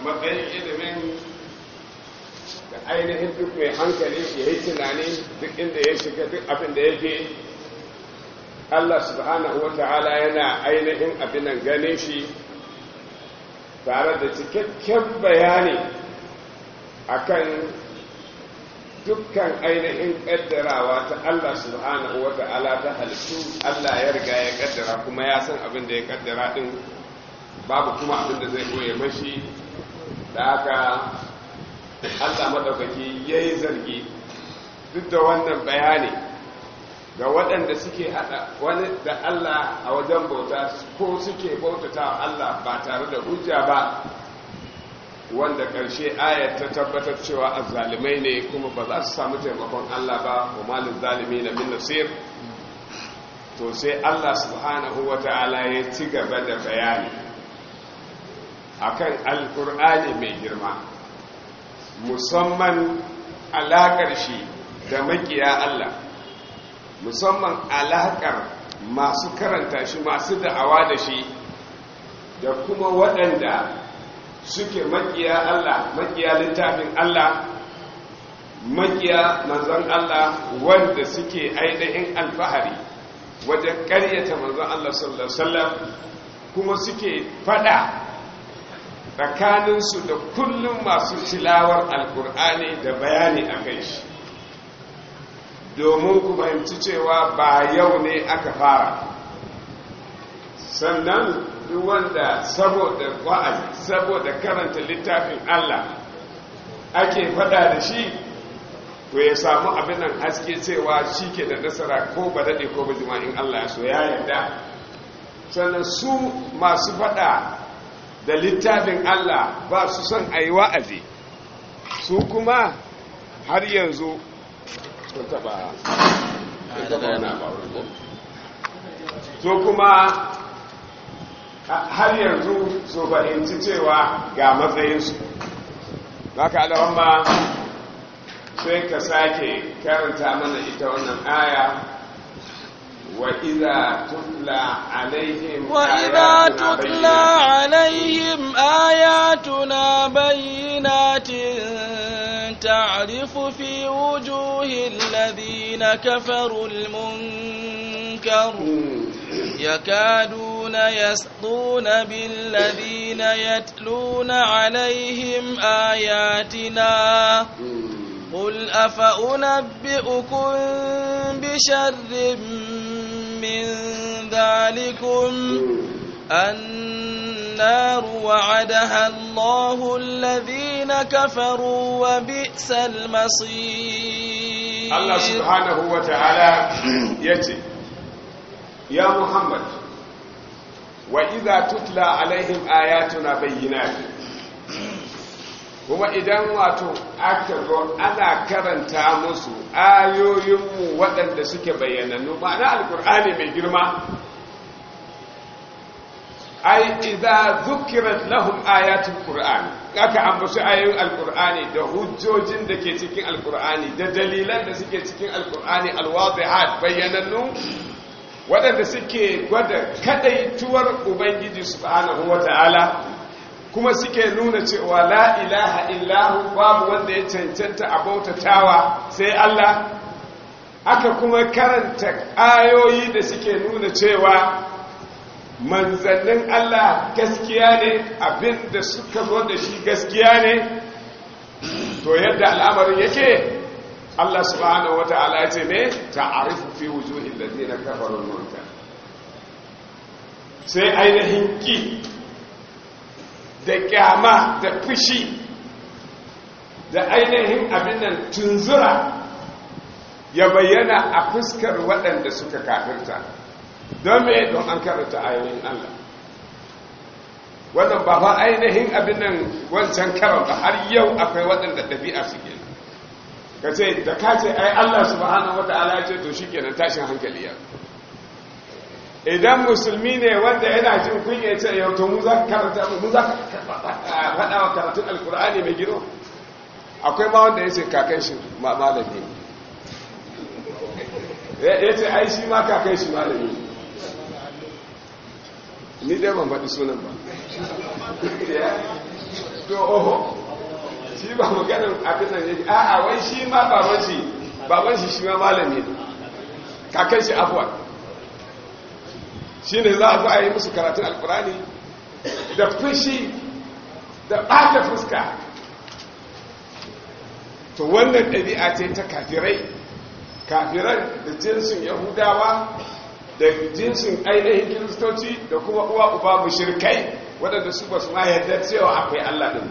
matsayin ilimin da ainihin duk mai hankali ya yi tunani duk inda ya shiga duk abin da yake Allah subhanahu wa ta'ala yana ainihin abin nan gane shi tare da cikakken bayani akan dukkan ainihin kaddarawa ta Allah subhanahu wa ta'ala ta halittu Allah ya riga ya kaddara kuma ya san abin da ya kaddara din babu kuma abin da zai koye mashi da haka Allah madaukaki ya yi zargi duk da wannan bayani ga waɗanda suke haɗa wani da Allah a wajen bauta ko suke bautata Allah ba tare da hujja ba wanda ƙarshe ayat ta tabbatar cewa azzalimai ne kuma ba za su samu taimakon Allah ba wa malin zalimi na min nasir to sai Allah subhanahu wa ta'ala ya ci gaba da bayani akan alkur'ani mai girma musamman alaƙar shi da makiya Allah musamman alaƙar masu karanta shi masu da'awa da shi da kuma waɗanda suke makiya Allah makiya littafin Allah makiya manzon Allah wanda suke ainihin alfahari wajen ƙaryata manzon Allah sallallahu alaihi wasallam kuma suke fada tsakaninsu da kullum masu tilawar alkur'ani da bayani a kai shi domin ku fahimci cewa ba yau ne aka fara sannan duk wanda saboda wa'azi saboda karanta littafin Allah ake fada da shi to ya samu abin nan haske cewa shi ke da nasara ko ba daɗe ko ba jima'in Allah ya so ya yarda sannan su masu fada da littafin Allah ba su son a yi wa'azi su kuma har yanzu sun taba su kuma har yanzu su fahimci cewa ga matsayinsu ba ka ma sai ka sake karanta mana ita wannan aya وإذا تتلى عليهم وإذا تتلى عليهم آياتنا بينات تعرف في وجوه الذين كفروا المنكر يكادون يسطون بالذين يتلون عليهم آياتنا قل أفأنبئكم بشر من ذلكم النار وعدها الله الذين كفروا وبئس المصير الله سبحانه وتعالى يتي يا محمد وإذا تتلى عليهم آياتنا بينات kuma idan wato aka zo ana karanta musu ayoyinmu waɗanda suke bayyanannu ma'ana alkur'ani mai girma ai idza zukirat lahum ayatul qur'an aka ambaci ayoyin alkur'ani da hujjojin da ke cikin alkur'ani da dalilan da suke cikin alkur'ani alwadihat bayyanannu waɗanda suke gwada kadaituwar ubangiji subhanahu wata'ala kuma suke nuna cewa la ilaha illahu babu wanda ya cancanta a bautatawa sai Allah aka kuma karanta ayoyi da suke nuna cewa manzannin Allah gaskiya ne abinda suka zo da shi gaskiya ne to yadda al'amarin yake Allah subhanahu wata'ala ya ce ne ta'arifu fi wujuhil ladina kafaru munkar sai ainihin ki da kyama da fushi da ainihin abin nan tunzura ya bayyana a fuskar waɗanda suka kafirta don me don an karanta ayoyin Allah wannan ba fa ainihin abin nan wancan karan ba har yau akwai waɗanda ɗabi'a suke ka ce da ka ce ai Allah subhanahu wata'ala ya ce to shikenan tashin hankali ya idan musulmi ne wanda yana jin kunya ce yau to mu za ka karanta mu za ka faɗa wa karatun alkur'ani mai gino akwai ma wanda ya ce kakan shi malami ya ce ai shi ma kakan shi malami ni dai ban faɗi sunan ba to oho shi ba maganin abin nan yake a'a wai shi ma baban shi baban shi shi ma malami ne kakan shi abuwa shi ne za a zo a yi musu karatun alkurani da fushi da ɓata fuska to wannan ɗabi'a ce ta kafirai kafiran da jinsin yahudawa da jinsin ainihin kiristoci da kuma uwa uba mushrikai waɗanda su ba su ma yarda cewa akwai allah ɗin ba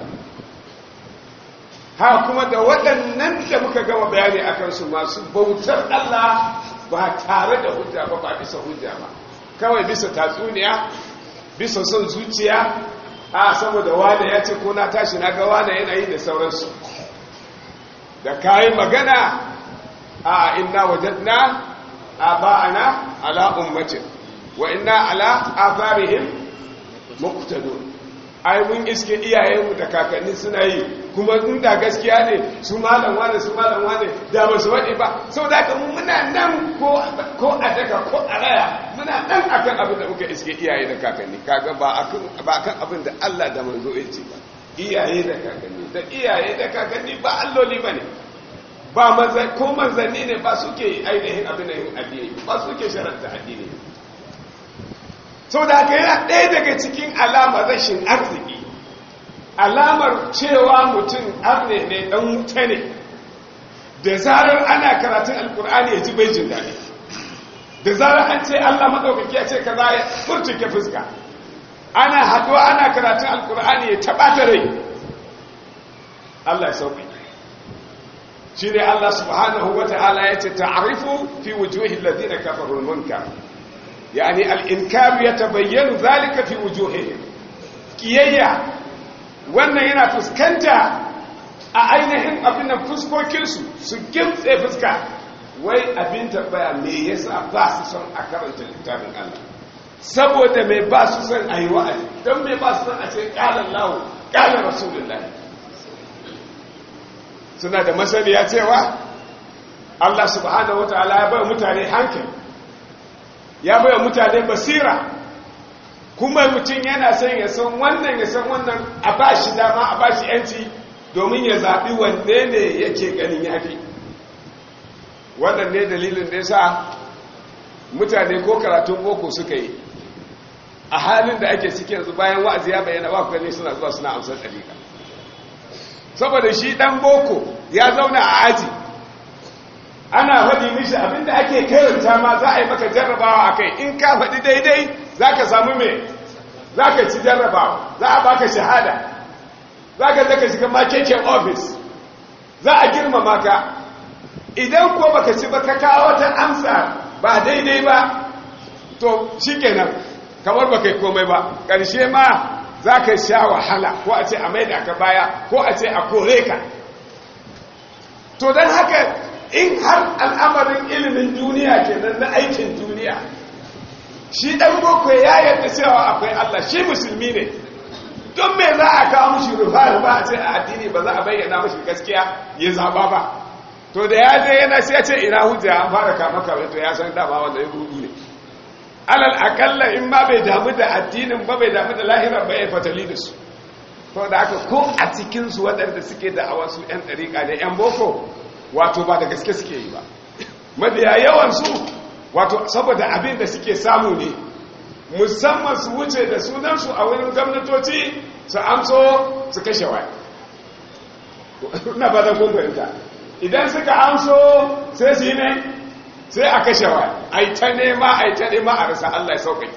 ha kuma da waɗannan da muka gama bayani a kansu masu bautar Allah ba tare da hujja ba ba bisa hujja ba kawai bisa tatsuniya bisa son zuciya a saboda wane ya ce ko na tashi na ga wane yanayi da sauransu da kayi magana a inna wajadna a ba'ana ala ummatin wa inna ala azarihim muqtadun ai mun iske iyayenmu da kakanni suna yi kuma inda gaskiya ne su malam wane su malam wane da ba su waɗe ba sau da mu muna nan ko a daga ko a raya muna nan akan abin da muka iske iyaye da kakanni kaga ba akan abin da Allah da manzo ya ce ba iyaye da kakanni da iyaye da kakanni ba alloli ba ne ba manzan ko manzanni ne ba suke ainihin abin da yin addini ba suke sharanta addini sau da haka yana ɗaya daga cikin alamar rashin arziki alamar cewa mutum arne ne ɗan wuta ne da zarar ana karatun alkur'ani ya ji bai jin daɗi da zarar an ce allah maɗaukaki ya ce ka za ya furtuke fuska ana haɗuwa ana karatun alkur'ani ya taɓa ta rai allah ya sauƙi shi ne allah subhanahu wa ta'ala ya ce ta'arifu fi wujuhin ladina kafarul munkar يعني الإنكار يتبين ذلك في وجوههم كييا wannan yana fuskanta a ainihin abin da fuskokinsu su gimtse fuska wai abin tambaya me yasa ba su son a karanta littafin Allah saboda mai ba su son a yi wa'azi don mai ba su son a ce ƙalar lawo ƙalar rasulullah suna da masaniya cewa Allah subhanahu wa ta'ala ya bai mutane hankali ya baya mutane basira kuma mutum yana son ya san wannan ya san wannan a ba shi dama a ba shi yanci domin ya zaɓi wanne ne yake ganin yafi wannan ne dalilin da ya sa mutane ko karatun boko suka yi a halin da ake ciki yanzu bayan wa'azi ya bayyana ba ne suna zuwa suna amsar ɗariƙa saboda shi ɗan boko ya zauna a aji ana faɗi mishi abinda ake karanta ma za a yi maka jarrabawa a kai in ka faɗi daidai za ka samu mai za ka ci jarrabawa za a baka shahada za ka zaka shiga makeken ofis za a girmama ka idan ko baka ci ba ka kawo wata amsa ba daidai ba to shi kenan kamar baka yi komai ba ƙarshe ma za ka sha wahala ko a ce a maida ka baya ko a ce a kore ka to don haka in har al'amarin ilimin duniya kenan na aikin duniya shi ɗan boko ya yadda cewa akwai Allah shi musulmi ne don me za a kawo mushi rufa rufa a ce a addini ba za a bayyana mashi gaskiya ya zaba ba to da ya je yana sai ya ce ina hujja an fara kama kawai to ya san dama wanda ya rudu ne alal akalla in ma bai damu da addinin ba bai damu da lahirar ba ya fatali da su to da haka ko a cikinsu waɗanda suke da a wasu 'yan ɗariƙa ne 'yan boko wato ba da gaske suke yi ba mafiya yawansu wato saboda abin da suke samu ne musamman su wuce da sunansu a wurin gwamnatoci su amso su kashe waya na ba da kumfarinta idan suka amso sai su yi ne sai a kashe waya a yi ta nema a yi ta nema a rasa allah ya sauƙaƙe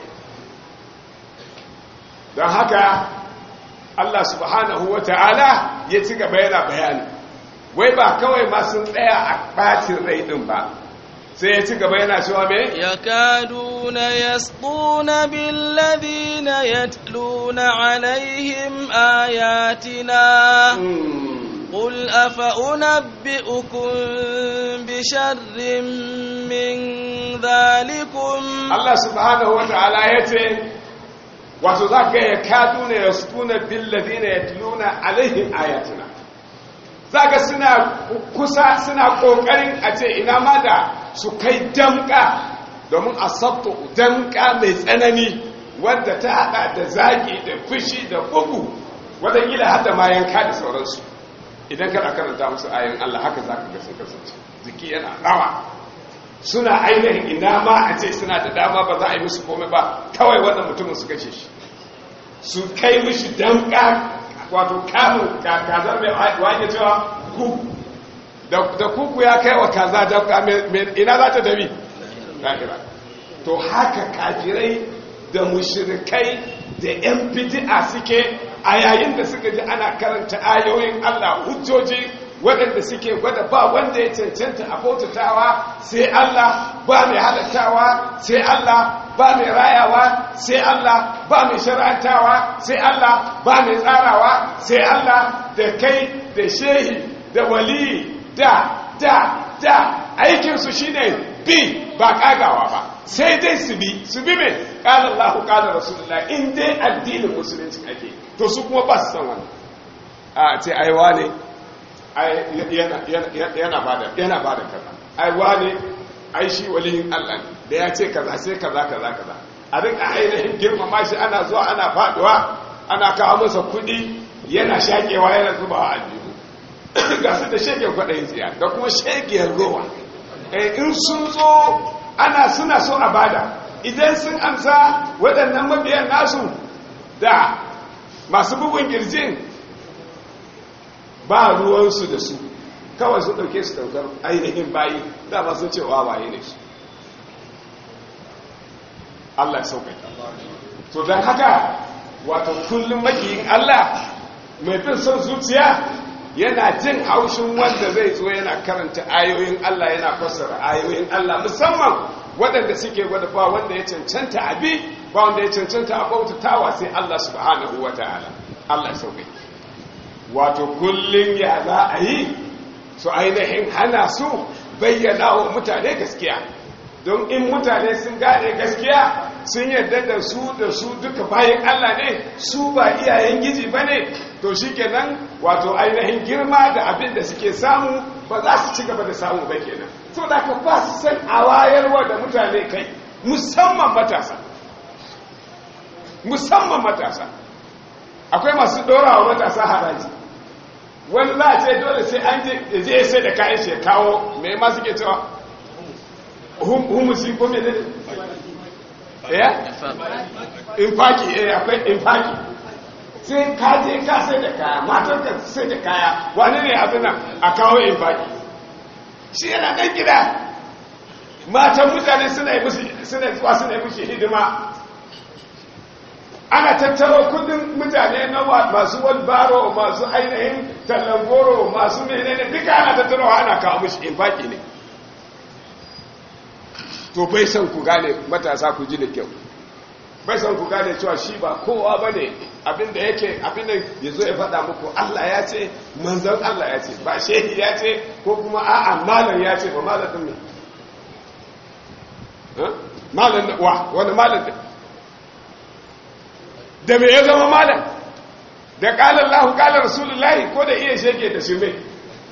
don haka allah subhanahu wa ta'ala ya ci gaba yana bayani wai ba kawai ma sun tsaya a ɓacin rai ɗin ba sai ya ci gaba yana cewa me yakaduna yasquna billadhina yatluna alaihim ayatina قل أفأنبئكم بشر من ذلكم الله سبحانه وتعالى يتي وتذاك يكادون يسقون بالذين يتلون عليهم آياتنا zaka suna kusa suna kokarin a ce ina ma da su kai damka domin a sabto damka mai tsanani wadda ta hada da zagi da fushi da bugu waɗanda har da ma yanka da sauransu idan kana karanta musu ayin Allah haka za ka ga sun kasance jiki yana rawa suna ainihin ina ma a ce suna da dama ba za a yi musu komai ba kawai wannan mutumin su kashe shi su kai mishi damka wato kamun kazar mai wake cewa ku da kuku ya kai wa kaza damka ina za ta dabi lahira to haka kafirai da mushrikai da yan bid'a suke a yayin da suka ji ana karanta ayoyin Allah hujjoji waɗanda suke gwada ba wanda ya cancanta a bautatawa sai Allah ba mai halattawa sai Allah ba mai rayawa sai Allah ba mai shar'antawa sai Allah ba mai tsarawa sai Allah da kai da shehi da wali da da da aikinsu shine bi ba kagawa ba sai dai su bi su bi mai ƙala Allah ƙala Rasulullah in dai addinin musulunci ake to su kuma ba su san wannan a ce aiwa ne yana ba da kaza aiwa ne ai shi waliyin Allah ne da ya ce kaza sai kaza kaza kaza a rika ainihin girmama shi ana zuwa ana faduwa ana kawo masa kuɗi yana shakewa yana zubawa a jihu ga su da shege kwaɗayin tsiya da kuma shegiyar rowa in sun zo ana suna so a bada idan sun amsa waɗannan mabiyan nasu da masu bugun girjin ba ruwansu da su kawai su ɗauke su ɗaukar ainihin bayi dama sun cewa bayi ne su Allah ya sauƙaƙa to don haka wato kullum makiyin Allah mai fin son zuciya yana jin haushin wanda zai zo yana karanta ayoyin Allah yana fassara ayoyin Allah musamman waɗanda suke gwada ba wanda ya cancanta abi ba wanda ya cancanta a bautatawa sai Allah subhanahu wa ta'ala Allah sauƙi wato kullum ya za a yi su ainihin hana su bayyana wa mutane gaskiya don in mutane sun gane gaskiya sun yarda da su da su duka bayan Allah ne su ba iyayen giji ba ne to shi kenan wato ainihin girma da abin da suke samu ba za su ci gaba da samu ba kenan so da ka ba su san a wayarwa da mutane kai musamman matasa musamman matasa akwai masu ɗora wa matasa haraji wani za a ce dole sai an je sai da kayan shi kawo mai ma suke cewa humusi ko mai ne ya? infaki eh akwai infaki sai ka je ka sai da kaya matar ka sai da kaya wani ne abin nan a kawo infaki shi yana ɗan gida matan mutane suna yi musu suna zuwa suna yi musu hidima ana tattaro kudin mutane na masu walbaro masu ainihin tallangoro masu menene duka ana tattaro ana kawo musu infaki ne to bai san ku gane matasa ku ji da kyau bai san ku gane cewa shi ba kowa ba ne abinda yake abinda ya zo ya faɗa muku Allah ya ce manzan Allah ya ce ba shehi ya ce ko kuma a'a malam ya ce ba malam ɗin ne malam wa wani malam ɗin da me ya zama malam da ƙalar lahu ƙalar rasulullahi ko da iya shege da su mai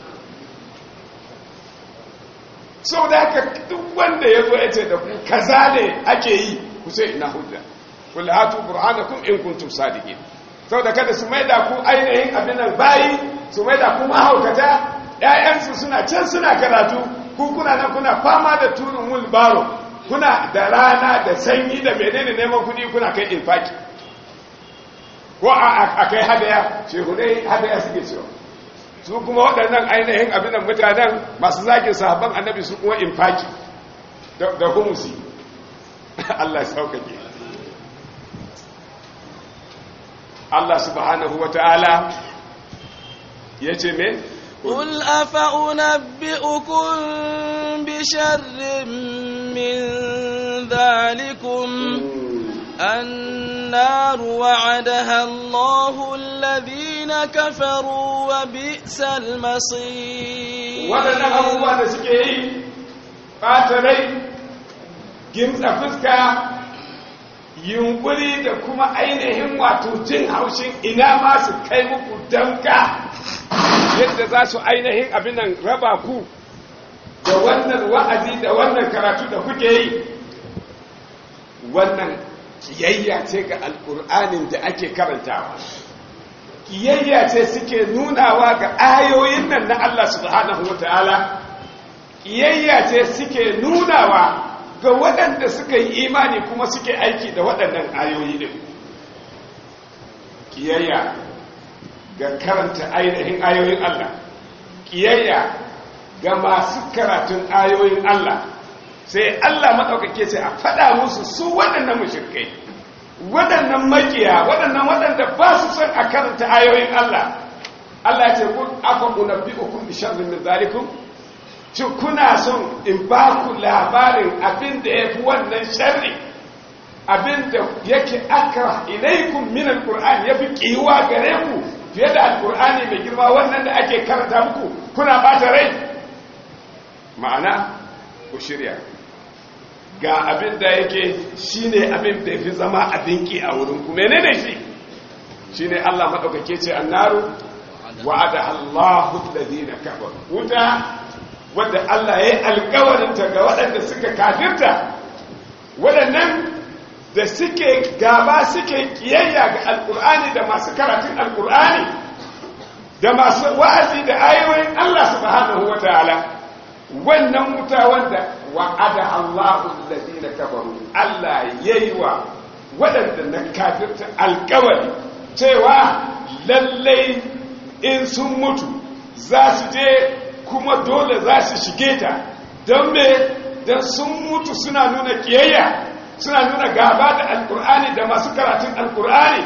sau da haka duk wanda ya zo ya ce da ku kaza ne ake yi ku sai ina hujja kula hatu burhanakum in kuntum sadiqin sau da kada su maida ku ainihin abinan bayi su maida ku mahaukata ƴaƴansu suna can suna karatu ku kuna nan kuna fama da turin mulbaro kuna da rana da sanyi da menene neman kuɗi kuna kai infaki ko a kai hadaya shehunai hadaya suke cewa su kuma waɗannan ainihin abinan mutanen masu zagin sahabban annabi su kuma infaki da humusi Allah saukake Allah subhanahu wa ta'ala ya ce me? قل أفأنبئكم بشر من ذلكم النار وعدها الله الذين كفروا وبئس المصير waɗannan abubuwa da suke yi ɓata rai gimtsa fuska yunkuri da kuma ainihin wato jin haushin ina ma su kai muku damka yadda za su ainihin abinan raba ku da wannan wa'azi da wannan karatu da kuke yi wannan kiyayya ce ga alƙur'anin da ake karantawa kiyayya ce suke nunawa ga ayoyin nan na Allah subhanahu wataala kiyayya ce suke nunawa ga waɗanda suka yi imani kuma suke aiki da waɗannan ayoyi din kiyayya ga karanta ainihin ayoyin Allah kiyayya ga masu karatun ayoyin Allah sai Allah maɗaukake ce a faɗa musu su waɗannan mushrikai waɗannan makiya waɗannan waɗanda ba su son a karanta ayoyin Allah Allah ce kun afa unabbi'ukum bi sharrin min zalikum ci kuna son in ba ku labarin abin da yafi wannan sharri abin da yake akra ilaikum min alquran yafi kiwa gare ku fiye da alqur'ani mai girma wannan da ake karanta muku kuna bata rai ma'ana ku shirya ga abin da yake shine abin da yafi zama abin ki a wurin ku menene shi shine Allah madaukake ce annaru wa'ada Allahu alladhina kafaru wuta wanda Allah yayi alƙawarin ta ga waɗanda suka kafirta waɗannan da suke gaba suke kiyayya ga alkur'ani da masu karatun alkur'ani da masu wa'azi da ayoyin Allah subhanahu wataala wannan wuta wanda wa'ada Allahu alladhina kafaru Allah yayi wa waɗanda na kafirta alƙawari cewa lallai in sun mutu za su je kuma dole za su shige ta don me don sun mutu suna nuna kiyayya suna nuna gaba da alkur'ani da masu karatun alkur'ani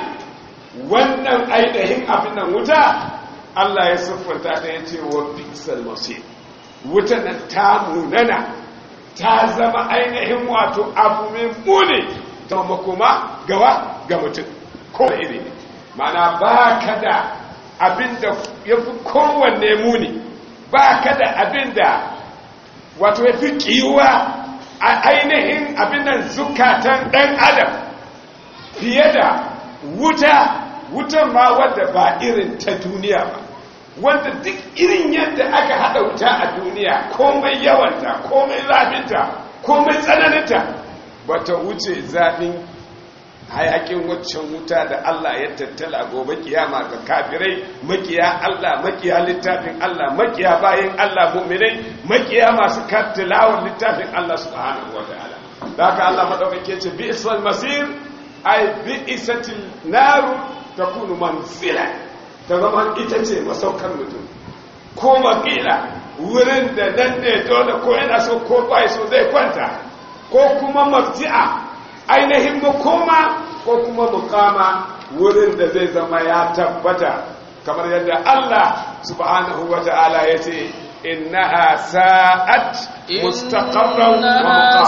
wannan ainihin abin nan wuta Allah ya siffanta ta yace wa bi'sal masir wuta nan ta munana ta zama ainihin wato abu mai muni ta makoma gawa ga mutum ko da iri mana ba ka da abin da ya fi kowanne muni ba ka da abin da wato ya fi kiwa a ainihin abin nan zukatan ɗan adam fiye da wuta wutan ma wadda ba irin ta duniya ba wanda duk irin yadda aka haɗa wuta a duniya komai yawanta komai zafinta komai tsananinta ba ta wuce zafin hayakin waccan wuta da Allah ya tattala gobe kiyama ga kafirai makiya Allah makiya littafin Allah makiya bayan Allah mu'minai makiya masu kattilawar littafin Allah subhanahu wataala da haka Allah madaukake ce bi isal masir ay bi isatil naru takunu manzila ta zama ita ce masaukar mutum ko makila wurin da nan ne dole ko yana so ko bai so zai kwanta ko kuma mafti'a ainihin makoma ko kuma mukama wurin da zai zama ya tabbata kamar yadda Allah subhanahu wa ta'ala ya ce innaha sa'at mustaqarran wa muqama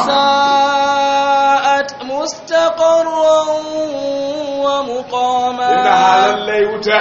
sa'at mustaqarran wa muqama innaha lallai wuta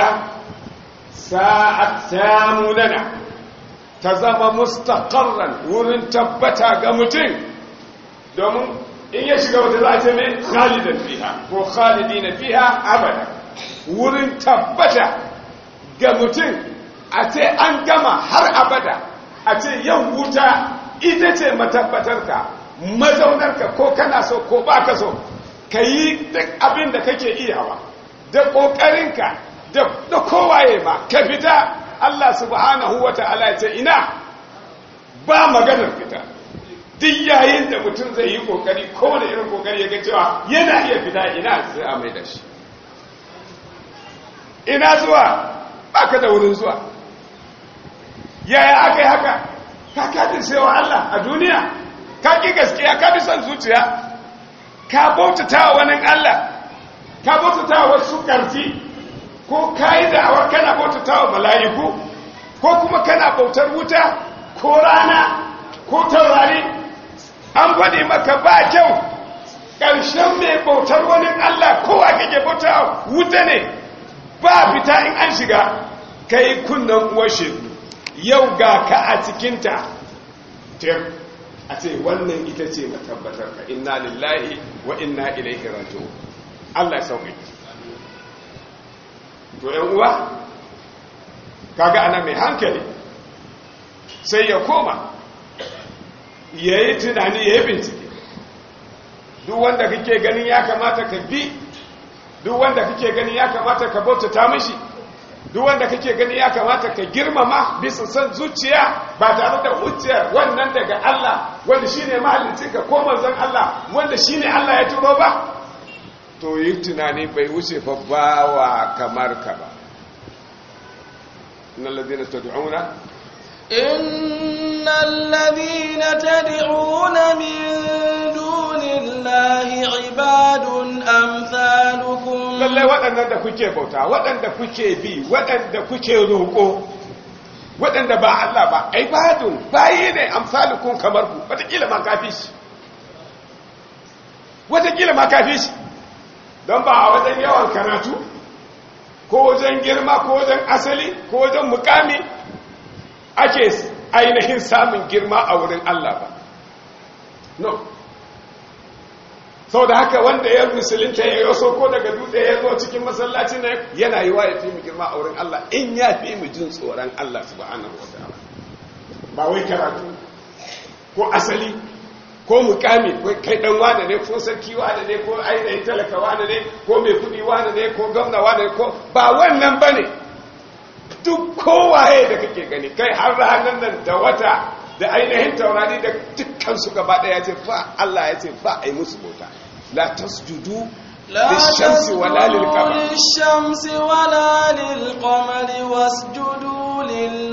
sa'at samunana ta zama mustaqarran wurin tabbata ga mutum domin in ya shiga wata za a ce mai khalidan fiha ko khalidina fiha abada wurin tabbata ga mutum a ce an gama har abada a ce yau wuta ita ce matabbatarka mazaunarka ko kana so ko baka so ka yi duk abin da kake iyawa da ƙoƙarinka da kowaye ma ka fita Allah subhanahu wa ta'ala ce ina ba maganar fita duk yayin da mutum zai yi kokari kowane irin kokari ya ga cewa yana iya fita ina sai a mai da shi ina zuwa baka da wurin zuwa yaya aka yi haka ka kafin saiwa Allah a duniya ka ƙi gaskiya ka bi son zuciya ka bautata wa wani Allah ka bautata wa wasu ƙarfi ko ka yi da'awar kana bautata wa mala'iku ko kuma kana bautar wuta ko rana ko taurari an faɗi maka ba kyau ƙarshen mai bautar wani Allah kowa kake bauta wuta ne ba fita in an shiga kai kunnan uwar shegu yau ga ka a cikinta tir a ce wannan ita ce matabbatar ka inna lillahi wa inna ilaihi raji'un Allah ya sauke to yan uwa kaga ana mai hankali sai ya koma ya yi tunani ya yi bincike duk wanda kake ganin ya kamata ka bi duk wanda kake ganin ya kamata ka bautata mishi duk wanda kake gani ya kamata ka girmama bisa son zuciya ba tare da hujjar wannan daga Allah wanda shine mahallicin ka ko manzon Allah wanda shine Allah ya turo ba to yi tunani bai wuce fa bawa kamar ka ba innal ladina tad'una إن الذين تدعون من دون الله عباد أمثالكم lallai waɗannan da kuke bauta waɗanda kuke bi waɗanda kuke roƙo waɗanda ba Allah ba ibadun bayi ne amsalukun kamar ku wataƙila ma kafi shi wataƙila ma kafi shi don ba a wajen yawan karatu ko wajen girma ko wajen asali ko wajen mukami ake ainihin samun girma a wurin Allah ba no sau da haka wanda ya musulunta ya yi ko daga dutse ya zo cikin masallaci na yana yi wa ya fi mu girma a wurin Allah in ya fi mu jin tsoron Allah subhanahu wa ta'ala ba wai karatu ko asali ko mukami ko kai dan wane ne ko sarki wane ne ko ainihin talaka wane ne ko mai kudi wane ne ko gwamna wane ne ko ba wannan bane duk kowaye da kake gani kai har ranar nan da wata da ainihin taurari da dukkan su gaba daya ce fa Allah ya ce fa ai musu bauta la tasjudu لا للشمس ولا تسجدوا للقمر للشمس ولا للقمر واسجدوا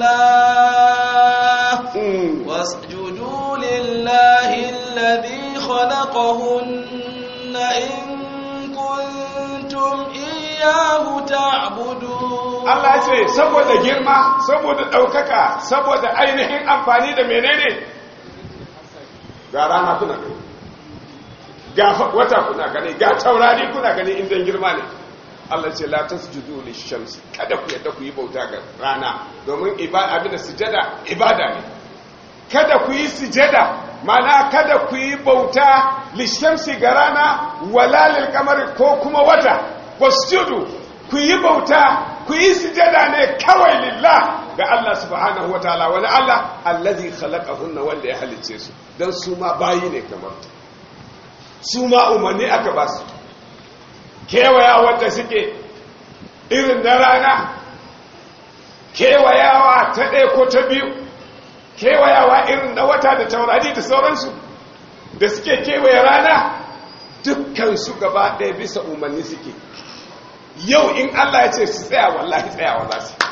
لله Mm. واسجدوا لله الذي خلقهن إن كنتم إياه تعبدون Allah ya ce saboda girma saboda ɗaukaka saboda ainihin amfani da menene ga rana kuna gani ga fa- wata kuna gani ga taurari kuna gani inda girma ne Allah ce la tasjudu lishamsi kada ku yadda ku yi bauta ga rana domin ibada abin da sujada ibada ne kada ku yi sujada mana kada ku yi bauta lishamsi ga rana wala lil kamari ko kuma wata wasjudu ku yi bauta ku yi sujada ne kawai lillah ga Allah subhanahu wataala wani Allah allazi khalaqahunna wanda ya halicce su dan su ma bayi ne kamar su ma umarni aka ba su kewaya wanda suke irin na rana kewayawa ta ɗaya ko ta biyu kewayawa irin na wata da taurari da sauransu da suke kewaye rana dukkan su gaba ɗaya bisa umarni suke yau in Allah ya ce su tsaya wallahi tsayawa za su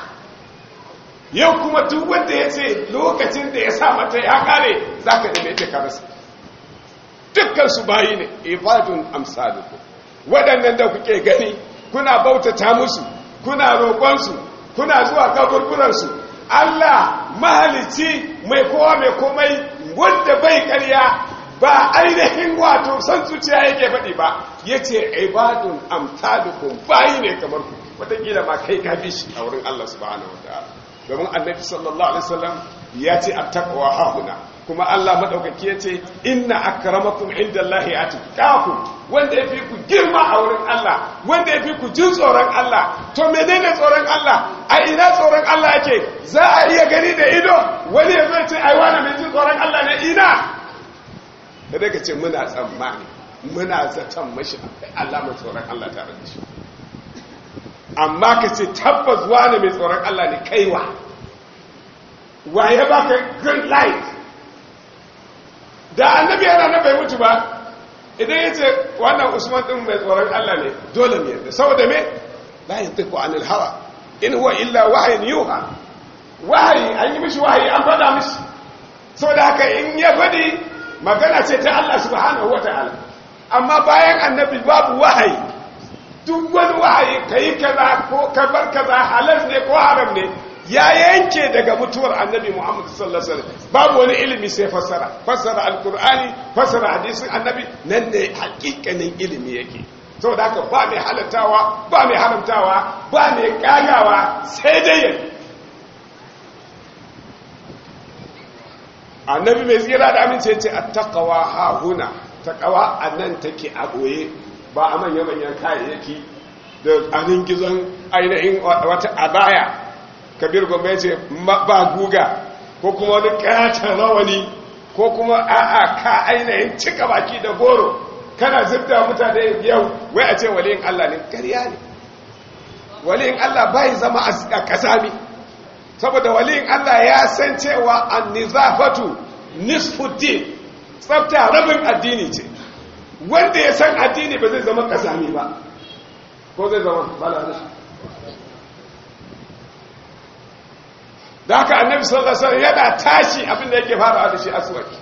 yau kuma duk wanda ya ce lokacin da ya sa mata ya kare za ka da mai karasa dukkan su bayi ne ibadun amsaluku waɗannan da kuke gani kuna bautata musu kuna roƙonsu kuna zuwa kaburburansu Allah mahalici mai kowa mai komai wanda bai ƙarya ba ainihin wato san zuciya yake faɗi ba ya ce ibadun amsalukum bayi ne kamar ku wataƙila ma kai ka bi shi a wurin Allah subhanahu wa ta'ala domin annabi sallallahu alaihi wasallam ya ce attaqwa hahuna kuma Allah madaukaki ya ce inna akramakum indallahi atqakum wanda yafi ku girma a wurin Allah wanda yafi ku jin tsoron Allah to menene tsoron Allah a ina tsoron Allah yake za a iya gani da ido wani ya zai ce ai wani mai jin tsoron Allah ne ina da daga ce muna tsammani muna zaton mashi akwai Allah mai tsoron Allah tare da shi amma ka ce tabbas wani mai tsoron Allah ne kaiwa wa ya baka green light da annabi yana na bai mutu ba idan ya ce wannan usman din mai tsoron Allah ne dole ne yadda saboda me la yantiqu anil hawa in huwa illa wahyin yuha wahayi an yi mishi wahayi an faɗa mishi saboda haka in ya faɗi magana ce ta Allah subhanahu wataala amma bayan annabi babu wahayi duk wani wahayi kai kaza ko kabar kaza halal ne ko haram ne ya yanke daga mutuwar annabi Muhammad sallallahu alaihi wasallam babu wani ilimi sai fassara fassara alqur'ani fassara hadisin annabi nan ne hakikanin ilimi yake saboda haka ba mai halattawa ba mai haramtawa ba mai kagawa sai dai yake annabi mai tsira da amince ce attaqwa ha huna taqwa annan take a boye ba a manya manyan kayayyaki da anin gizon ainihin wata abaya kabir gombe ce ba guga ko kuma wani katon rawani ko kuma a'a ka ainihin cika baki da goro kana zubda mutane yau wai a ce waliyin Allah ne ƙarya ne waliyin Allah bai zama a kasami saboda waliyin Allah ya san cewa an-nizafatu nisfuddin tsafta rabin addini ce wanda ya san addini ba zai zama kasami ba ko zai zama balarashi da haka annabi sallallahu alaihi wasallam yana tashi abinda yake fara da shi aswaki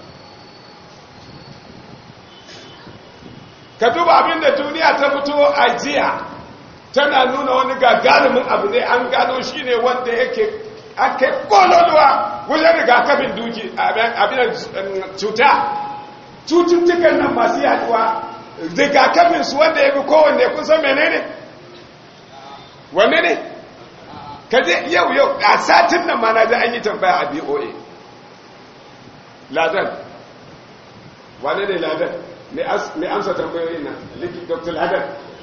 ka duba abinda duniya ta fito a jiya tana nuna wani gagarumin abu ne an gano shi ne wanda yake ake kololuwa wajen rigakafin duki abin cuta cututtukan nan masu yaduwa rigakafin su wanda ya fi kowanne kun san menene wanne ne ka je yau yau a satin nan ma na ji an yi tambaya a boa ladan wane ne ladan mai amsa tambayoyin nan likit dr ladan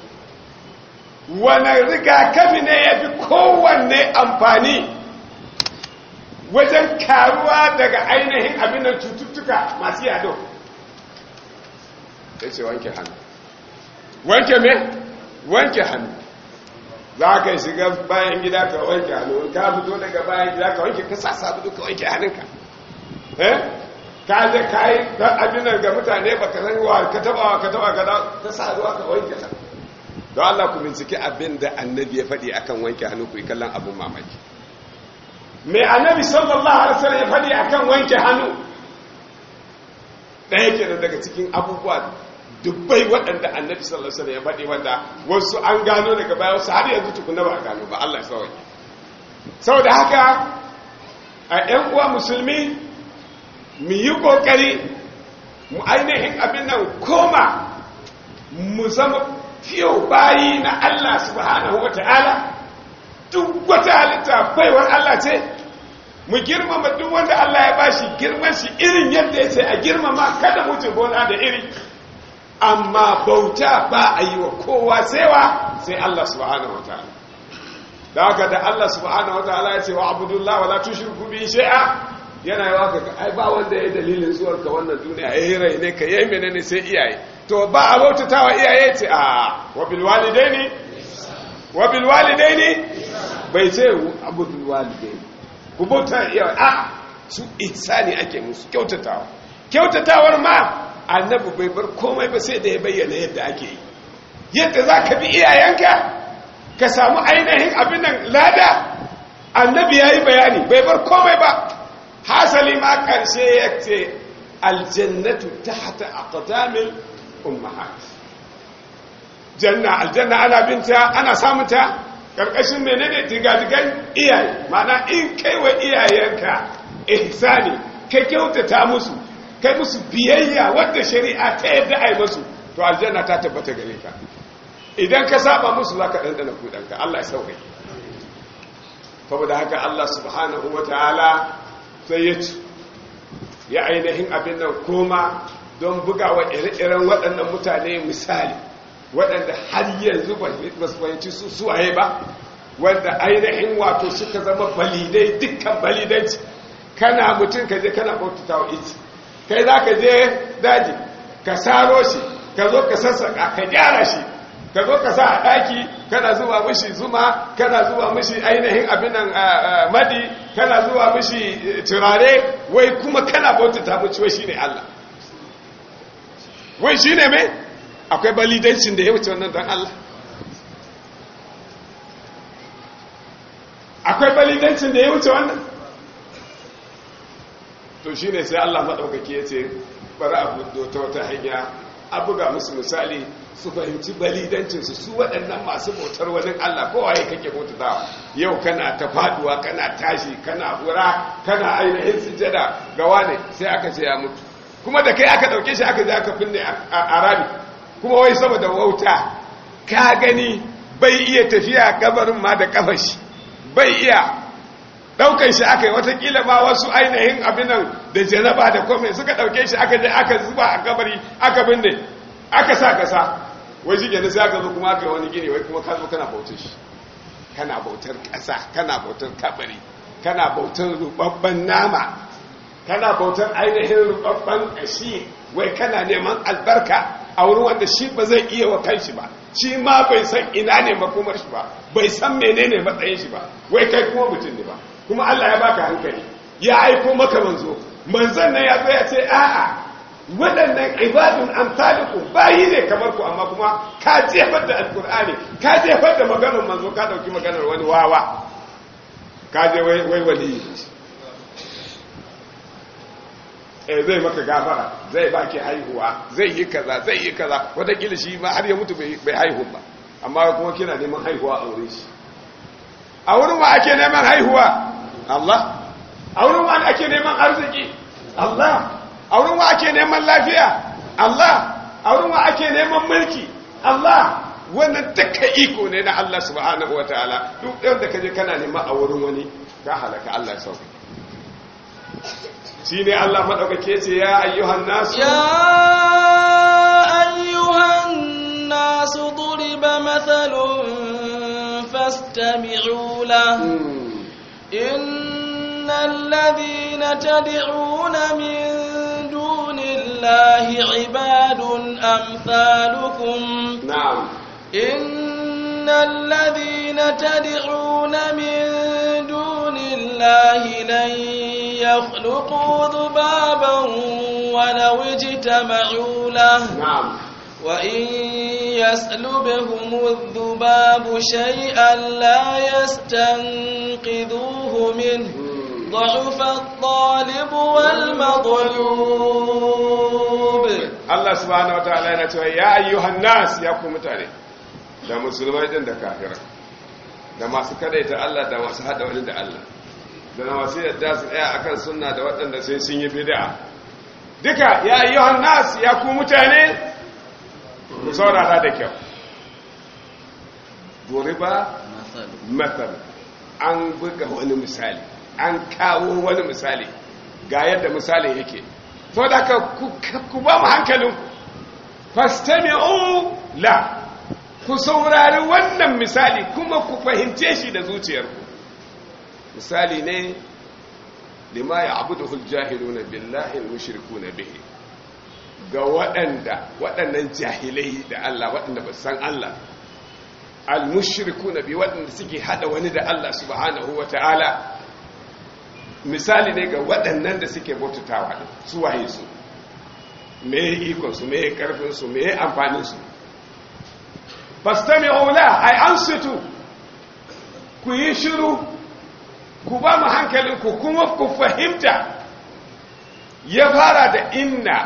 wane rigakafi ne ya fi kowanne amfani wajen karuwa daga ainihin abinan cututtuka masu yado ya ce wanke hannu wanke me wanke hannu za ka shiga bayan gida ka wanke hannu ka fito daga bayan gida ka wanke ka sa sabu ka wanke hannunka eh ka je ka yi abin ga mutane ba ka san wa ka taba wa ka taba ka da ka sa ruwa ka wanke ta don Allah ku binciki abin da annabi ya faɗi akan wanke hannu ku yi kallon abin mamaki me annabi sallallahu alaihi wasallam ya faɗi akan wanke hannu ɗaya kenan daga cikin abubuwa dubbai waɗanda annabi sallallahu alaihi wasallam ya faɗi wanda wasu an gano daga baya wasu har yanzu tukuna ba a gano ba Allah ya sauke saboda haka a ƴan uwa musulmi mu yi ƙoƙari mu ainihin abin nan koma mu zama fiye bayi na Allah subhanahu wa ta'ala duk wata halitta baiwar Allah ce mu girmama duk wanda Allah ya bashi girman shi irin yadda ya ce a girmama kada mu ce gona da iri amma bauta ba a yi wa kowa sewa sai Allah subhanahu wa ta'ala da haka da Allah subhanahu wa ta'ala ya ce wa abudullah wa la tushriku bi shay'a yana yawa ka ai ba wanda ya dalilin zuwar ka wannan duniya yayi rai ne ka yayi menene sai iyaye to ba a bautatawa iyaye ce a wa bil walidaini wa bil walidaini bai ce abudul walidaini ku bauta iyaye a su ihsani ake musu kyautatawa kyautatawar ma annabi bai bar komai ba sai da ya bayyana yadda ake yi yadda za ka bi iyayenka ka samu ainihin abin nan lada annabi ya yi bayani bai bar komai ba hasali ma ƙarshe ya ce aljannatu tahta aqdamil ummahat janna aljanna ana binta ana samunta karkashin menene digadigan iyaye mana in kai wa iyayenka ihsani ka kyautata musu kai musu biyayya wadda shari'a ta yadda ai musu to aljanna ta tabbata gare ka idan ka saba musu zaka dandana kudanka Allah ya sauke saboda haka Allah subhanahu wataala sai ya ci ya ainihin abin nan koma don bugawa ire-iren waɗannan mutane misali waɗanda har yanzu ba su fahimci su suwaye ba wanda ainihin wato suka zama balidai dukkan balidanci kana mutum ka je kana bautata wa iti kai za ka je daji ka saro shi ka zo ka sassaka ka gyara shi ka zo ka sa a ɗaki kana zuba mishi zuma kana zuba mishi ainihin abinan madi kana zuba mishi turare wai kuma kana bautata mishi wai shine Allah wai shine mai akwai balidancin da ya wuce wannan don Allah akwai balidancin da ya wuce wannan to shine sai Allah maɗaukaki ya ce bari a budo ta wata hanya a buga musu misali su fahimci balidancinsu su waɗannan masu bautar wani Allah kowaye kake bautatawa yau kana ta faduwa kana tashi kana hura kana ainihin sujada ga wane sai aka ce ya mutu kuma da kai aka ɗauke shi aka je aka binne a rami kuma wai saboda wauta ka gani bai iya tafiya gabarin ma da kafar shi bai iya ɗaukan shi aka yi watakila ma wasu ainihin abinan da janaba da kome suka ɗauke shi aka je aka zuba a kabari aka binne aka sa kasa wai shi kenan sai aka zo kuma aka yi wani gini wai kuma ka zo kana bautar shi kana bautar ƙasa kana bautar kabari kana bautar rubabban nama kana bautar ainihin rubabban ƙashi wai kana neman albarka a wurin wanda shi ba zai iya wa kanshi ba shi ma bai san ina ne makomar shi ba bai san menene matsayin shi ba wai kai kuma mutum ne ba kuma Allah ya baka hankali ya aiko maka manzo manzon nan ya zo ya ce a'a waɗannan ibadun amsalikum bayi ne kamar ku amma kuma ka jefar da alkur'ani ka jefar da maganar manzo ka dauki maganar wani wawa ka je wai wai wali eh zai maka gafara zai baki haihuwa zai yi kaza zai yi kaza wataƙila shi ma har ya mutu bai haihu ba amma kuma kina neman haihuwa a wurin shi a wurin wa ake neman haihuwa Allah a wurin wa ake neman arziki Allah a wurin wa ake neman lafiya Allah a wurin wa ake neman mulki Allah wannan duka iko ne na Allah subhanahu wataala duk ɗan da kaje kana nema a wurin wani ka halaka Allah sauki shi ne Allah maɗaukake ce ya ayyuhan nasu ya ayyuhan nasu duriba mathalun fastami'u lahu إن الذين تدعون من دون الله عباد أمثالكم نعم إن الذين تدعون من دون الله لن يخلقوا ذبابا ولو اجتمعوا له نعم وإن يسلبهم الذباب شيئا لا يستنقذوه منه ضعف الطالب والمطلوب Allah subhanahu wataala yana cewa ya ayyuhan nas ya ku mutane da musulmai din da kafirai da masu kadaita Allah da masu hada wani da Allah da masu yadda su tsaya akan sunna da waɗanda sai sun yi bid'a duka ya ayyuhan nas ya ku mutane ku saurara da kyau duriba mathal an buga wani misali an kawo wani misali ga yadda misali yake to da ka ku ba mu hankalinku fastami'u la ku saurari wannan misali kuma ku fahimce shi da zuciyarku misali ne lima ya abuduhul jahiluna billahi mushrikuna bihi ga waɗanda waɗannan jahilai da Allah waɗanda ba san Allah al-mushrikuna bi waɗanda suke hada wani da Allah subhanahu wata'ala misali ne ga waɗannan da suke bautatawa su waye su me ikon su me karfin su me amfanin su fastami'u la ay ansitu ku yi shiru ku ba mu hankalin ku kuma ku fahimta ya fara da inna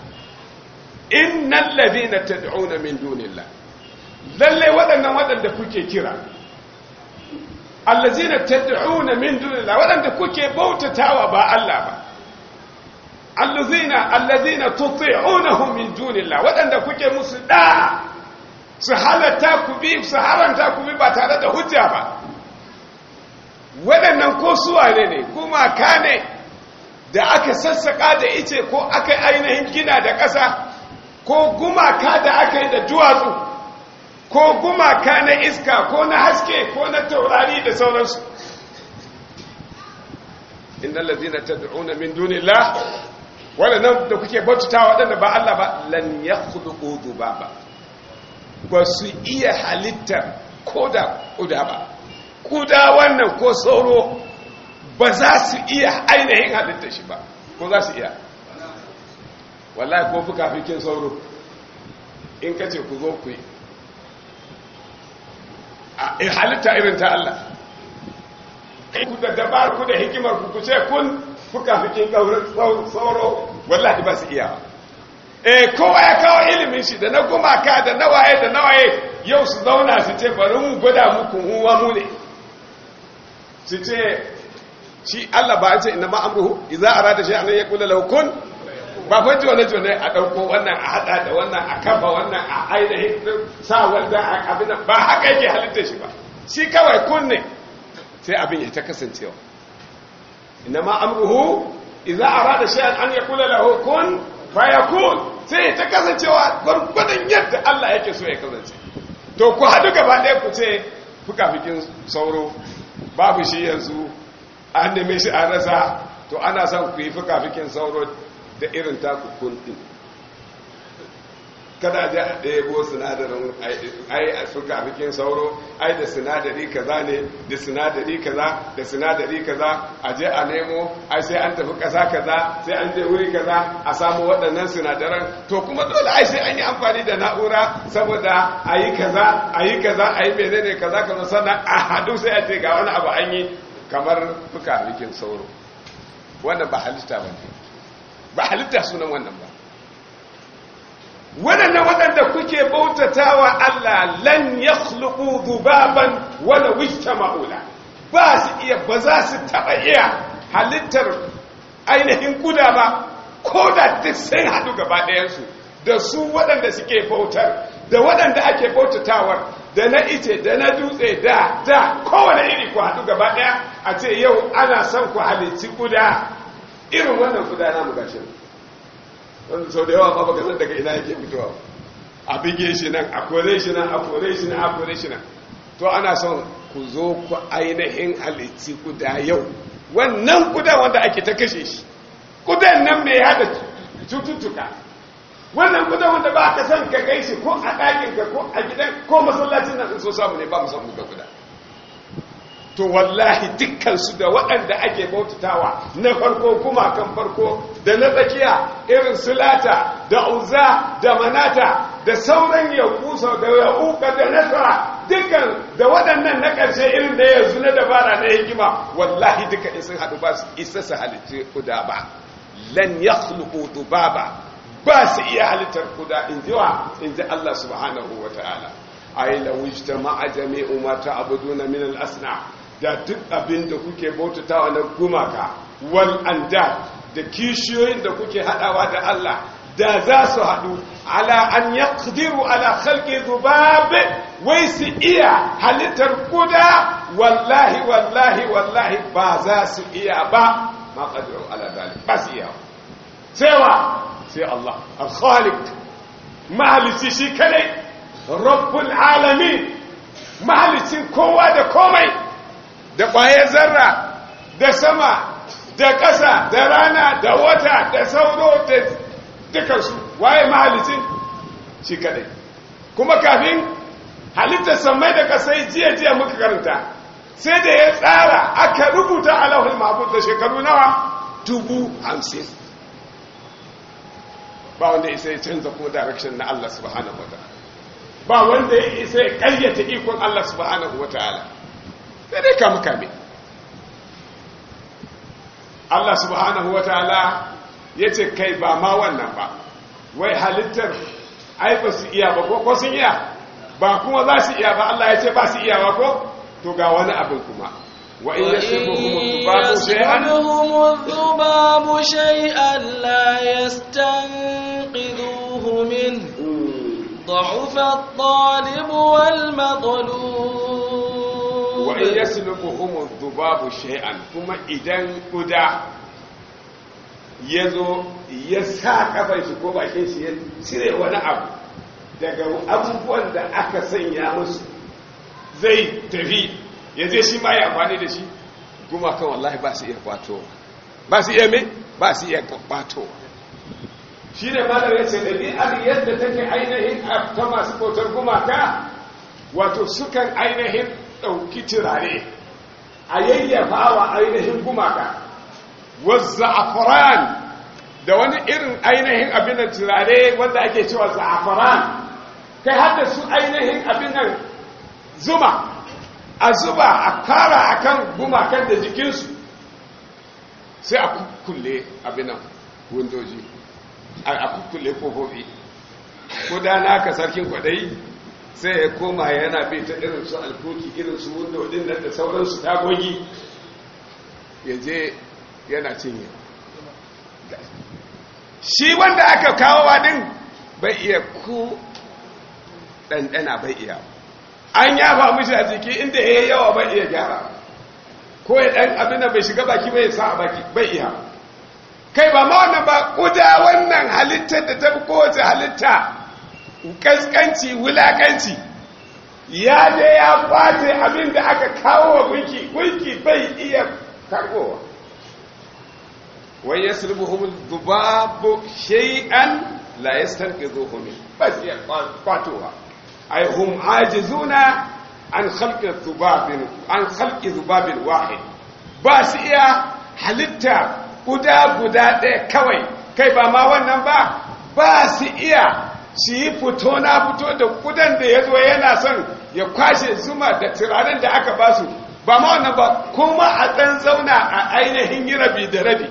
innal ladina tad'una min dunillah lalle waɗannan waɗanda kuke kira allazina tad'una min dunillah waɗanda kuke bautatawa ba Allah ba allazina allazina tuti'unahum min dunillah waɗanda kuke musu da su halatta ku bi su haranta ku bi ba tare da hujja ba waɗannan ko suwane ne kuma ka ne da aka sassaka da ice ko aka ainihin gina da ƙasa ko gumaka da aka yi da duwatsu ko gumaka na iska ko na haske ko na taurari da sauransu innal ladina tad'una min dunillah wadannan da kuke bautata wadanda ba Allah ba lan yakhluqu dhubaba ba su iya halittar koda kuda ba kuda wannan ko sauro ba za su iya ainihin halittar shi ba ko za su iya wallahi ko fuka fikin sauro in kace ku zo ku yi a halitta irin ta Allah ku da dabar ku da hikimar ku ce kun fuka fikin sauro wallahi ba su iya eh kowa ya kawo ilimin shi da na gumaka da nawaye da nawaye yau su zauna su ce bari mu gwada muku huwa mu ne su ce shi Allah ba ce inna ma'amruhu idza arada shay'an yaqulu lahu kun ba fa jone jone a dauko wannan a hada da wannan a kafa wannan a ainihin sa wanda a abin ba haka yake halitta shi ba shi kawai kun ne sai abin ya ta kasancewa inna ma'amruhu idza arada shay'an an yaqulu lahu kun fayakun sai ta kasancewa gwargwadon yadda Allah yake so ya kasance to ku hadu gaba ɗaya ku ce fuka-fikin sauro babu shi yanzu an neme shi an rasa to ana son ku yi fuka-fikin sauro da irin taku kun ɗin kada a je a ɗebo sinadarin ai a suka bikin sauro ai da sinadari kaza ne da sinadari kaza da sinadari kaza a je a nemo ai sai an tafi ƙasa kaza sai an je wuri kaza a samu waɗannan sinadaran to kuma dole ai sai an yi amfani da na'ura saboda a yi kaza a yi kaza a yi menene kaza kaza sannan a haɗu sai a ce ga wani abu an yi kamar fuka bikin sauro wannan ba halitta ba ne ba halitta sunan wannan ba waɗannan waɗanda kuke bautatawa Allah lan ya zubaban wala wista ma'ula ba su iya ba za su taɓa iya halittar ainihin kuda ba ko da duk sai haɗu gaba ɗayansu da su waɗanda suke bautar da waɗanda ake bautatawar da na ice da na dutse da da kowane iri ku haɗu gaba ɗaya a ce yau ana son ku halicci kuda irin wannan kuda na mu gashi wanda sau da yawa ma baka san daga ina yake fitowa a bige shi nan a kore shi nan a kore shi nan a kore shi nan to ana son ku zo ku ainihin halitti kuda yau wannan kuda wanda ake ta kashe shi kudan nan mai hada cututtuka wannan kudan wanda ba ka san ka kai shi ko a ɗakin ka ko a gidan ko masallacin nan so samu ne ba mu san mu ga kuda to wallahi dukkansu da waɗanda ake bautatawa na farko kuma kan farko da na tsakiya irin sulata da uza da manata da sauran yakusa da yauka da nasara dukkan da waɗannan na ƙarshe irin da yanzu na dabara na hikima wallahi duka in sun haɗu ba su isa su halitta kuda ba lan ya dubaba ba su iya halittar kuda in ji wa in ji Allah subhanahu wa ta'ala ai lawujta ma'a jami'u ma ta'buduna min al-asna da duk abin da kuke bautatawa na gumaka wal anda da kishiyoyin da kuke hadawa da Allah da za su hadu ala an yaqdiru ala khalqi dhubab wai su iya halittar kuda wallahi wallahi wallahi ba za su iya ba ma qadiru ala dalik ba su iya sai wa sai Allah al-khaliq mahalici shi kadai rabbul alamin mahalicin kowa da komai da ƙwayar zarra da sama da ƙasa da rana da wata da sauro da dukansu waye mahalicin shi kadai kuma kafin halittar samai da ƙasai jiya-jiya muka karanta sai da ya tsara aka rubuta alahul mahbud da shekaru nawa dubu hamsin ba wanda isa ya canza kuma direction na Allah subhanahu wa ta'ala ba wanda ya isa ya kayyata ikon Allah subhanahu wa ta'ala sai dai kama kame Allah subhanahu wa ta'ala ya ce kai ba ma wannan ba wai halittar ai ba su iya ba ko sun iya ba kuma za su iya ba Allah ya ce ba su iya ba ko to ga wani abin kuma wa in yasrifuhum الذباب شيئا لا يستنقذوه منه ضعف الطالب والمطلوب wa in yaslubuhum dhubabu shay'an kuma idan kuda yazo ya sa kafar shi ko bakin shi ya cire wani abu daga abubuwan da aka sanya musu zai tafi ya je shi ma ya amfani da shi kuma kan wallahi ba su iya kwato ba su iya me ba su iya kwato shi ne malar ya ce ɗabi'ar yadda take ainihin ta masu bautar gumaka wato sukan ainihin ɗauki turare a yayyafa wa ainihin gumaka wazza'afaran da wani irin ainihin abinan turare wanda ake cewa za'afaran kai hada su ainihin abinan zuma a zuba a kara akan gumakan da jikinsu sai a kulle abinan windoji a kulle kofofi ko da naka sarkin kwadayi sai ya koma yana bai ta irin su alkoki irin su window din nan da sauransu tagogi ya je yana cinye shi wanda aka kawo din bai iya ku ɗanɗana bai iya an yafa mishi a jiki inda ya yi yawa bai iya gyara ko ya ɗan abin da bai shiga baki bai sa a baki bai iya kai ba ma wannan ba kuda wannan halittar da ta fi kowace halitta kaskanci wulakanci ya je ya kwace abin da aka kawo wa gunki gunki bai iya karbowa wai ya sulbuhum dubabu shay'an la yastanqidhuhu min bas ya kwatowa ay hum ajizuna an khalqi dhubabin an khalqi dhubabin wahid ba su iya halitta guda guda ɗaya kawai kai ba ma wannan ba ba su iya su yi fito na fito da kudan da ya zo yana son ya kwashe zuma da turaren da aka ba su ba ma wannan ba kuma a ɗan zauna a ainihin yi rabi da rabi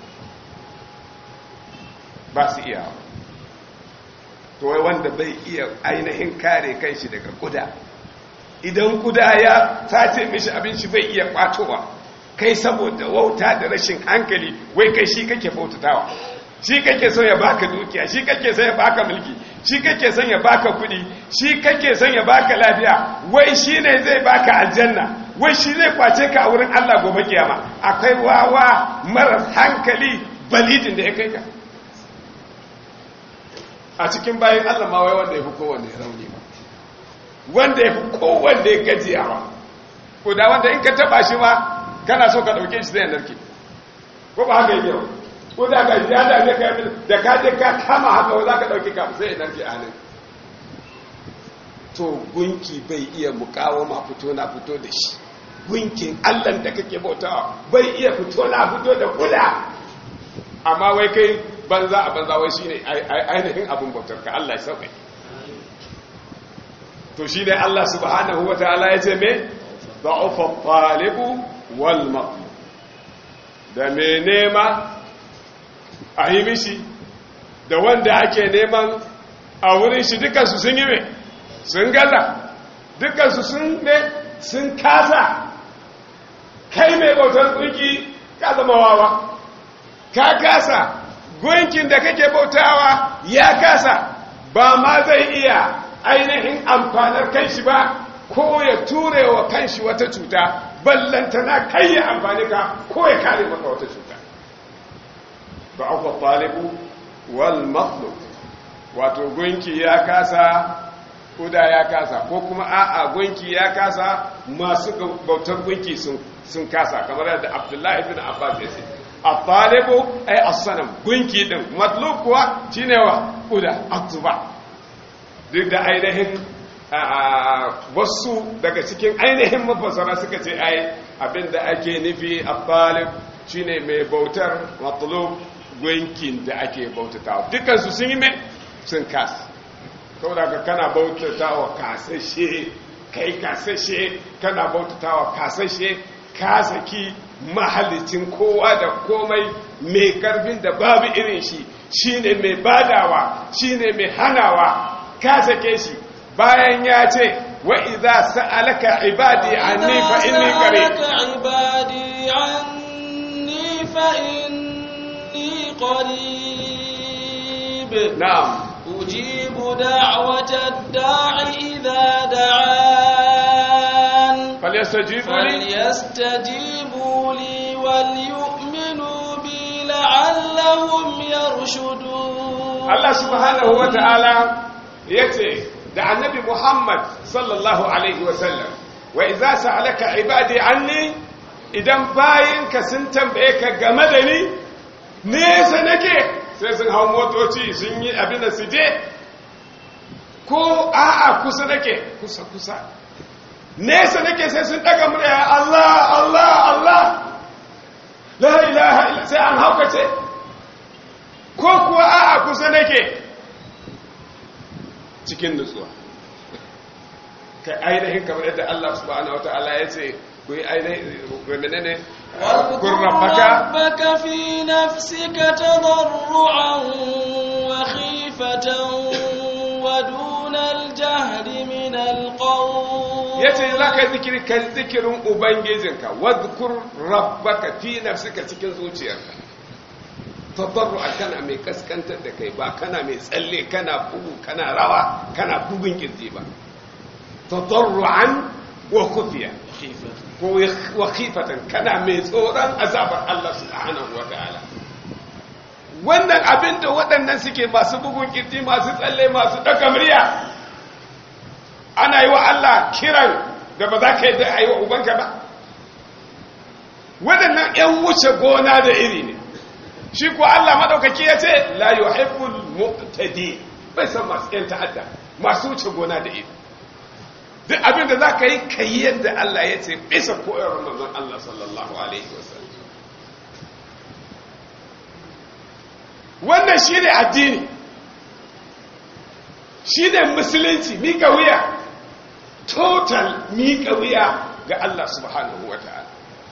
ba su iya to wai wanda bai iya ainihin kare kanshi daga kuda idan kuda ya sace mishi abinci bai iya kwatowa kai saboda wauta da rashin hankali wai kai shi kake bautatawa shi kake son ya baka dukiya shi kake son ya baka mulki shi kake son ya baka kudi shi kake son ya baka lafiya wai shi ne zai baka aljanna wai shi zai kwace ka a wurin Allah gobe kiyama akwai wawa maras hankali balidin da ya kai ka a cikin bayan Allah ma wai wanda ya fi kowanne rauni ba wanda ya fi kowanne gajiyawa ko da wanda in ka taba shi ma kana so ka dauke shi zai narke ko ba haka yake ba ko da ga ya da ne ka da ka je ka kama haka za ka dauki ka sai narke a nan to gunki bai iya mukawama fito na fito da shi gunkin Allah da kake bautawa bai iya fito na fito da kula amma wai kai banza a banza wai shine ainihin abin bautar ka Allah ya sauke to shi ne Allah subhanahu wa ta'ala ya ce me da'ufa talibu wal maqlub da me nema a yi mishi da wanda ake neman a wurin shi dukansu sun yi me sun gaza dukansu sun ne sun kasa kai mai bautar kunki ka zama wawa ka kasa gunkin da kake bautawa ya kasa ba ma zai iya ainihin amfanar kanshi ba ko ya ture wa kanshi wata cuta ballantana kai ya amfani ka ko ya kare maka wata cuta ba aka talibu wal makhluk wato gunki ya kasa kuda ya kasa ko kuma a'a gunki ya kasa masu bautar gunki sun kasa kamar yadda abdullahi bin abbas ya ce at-talibu ay as-sanam gunki din matlub kuwa shine wa kuda atuba duk da ainihin wasu daga cikin ainihin mafasara suka ce ai abinda ake nufi at-talib shine mai bautar matlub gunkin da ake bautatawa dukansu sun yi mai sun kasa saboda ka kana bautatawa kasashe kai kasashe kana bautatawa kasashe kasaki mahalicin kowa da komai mai karfin da babu irin shi shine mai badawa shine mai hanawa ka sake shi bayan ya ce wa idza sa'alaka ibadi anni fa inni qarib ibadi anni fa inni qarib na'am ujibu da'wata da'i idza da'an falyastajibu li فليستجيبوا لي وليؤمنوا بي لعلهم يرشدون Allah subhanahu wa ta'ala ya ce da annabi Muhammad sallallahu Alaihi wasallam wa iza sa'alaka ibadi anni idan bayinka sun tambaye ka game da ni nesa nake sai sun hau motoci sun yi abin da su je ko a'a kusa nake kusa kusa nesa nake sai sun daga murya Allah Allah Allah la ilaha illa sai an haukace ko kuwa a'a kusa nake cikin nutsuwa kai ainihin kamar yadda Allah subhanahu wata'ala ya ce ku yi ainihin menene واذكر ربك في نفسك تضرعا وخيفة ودون الجهر من القول ya ce za ka zikiri kan zikirin ubangijinka wadkur rabbaka fi nafsika cikin zuciyarka tabarru'a kana mai kaskantar da kai ba kana mai tsalle kana bugu kana rawa kana bugun kirji ba tabarru'an wa khufiya ko wa khifatan kana mai tsoron azabar Allah subhanahu wa ta'ala wannan abin da waɗannan suke masu bugun kirji masu tsalle masu ɗaga murya ana yi wa Allah kiran da ba za ka yi da a yi wa ubanka ba waɗannan ‘yan wuce gona da iri ne shi ko Allah maɗaukaki ya ce la yi haifun mu'tadi bai san masu yan ta'adda masu wuce gona da ido duk abin da za ka yi ka yi yadda Allah ya ce bisa koyarwar manzon Allah sallallahu alaihi wasallam wannan shi ne addini shi ne musulunci miƙa wuya total miƙa wuya ga Allah subhanahu wa ta'ala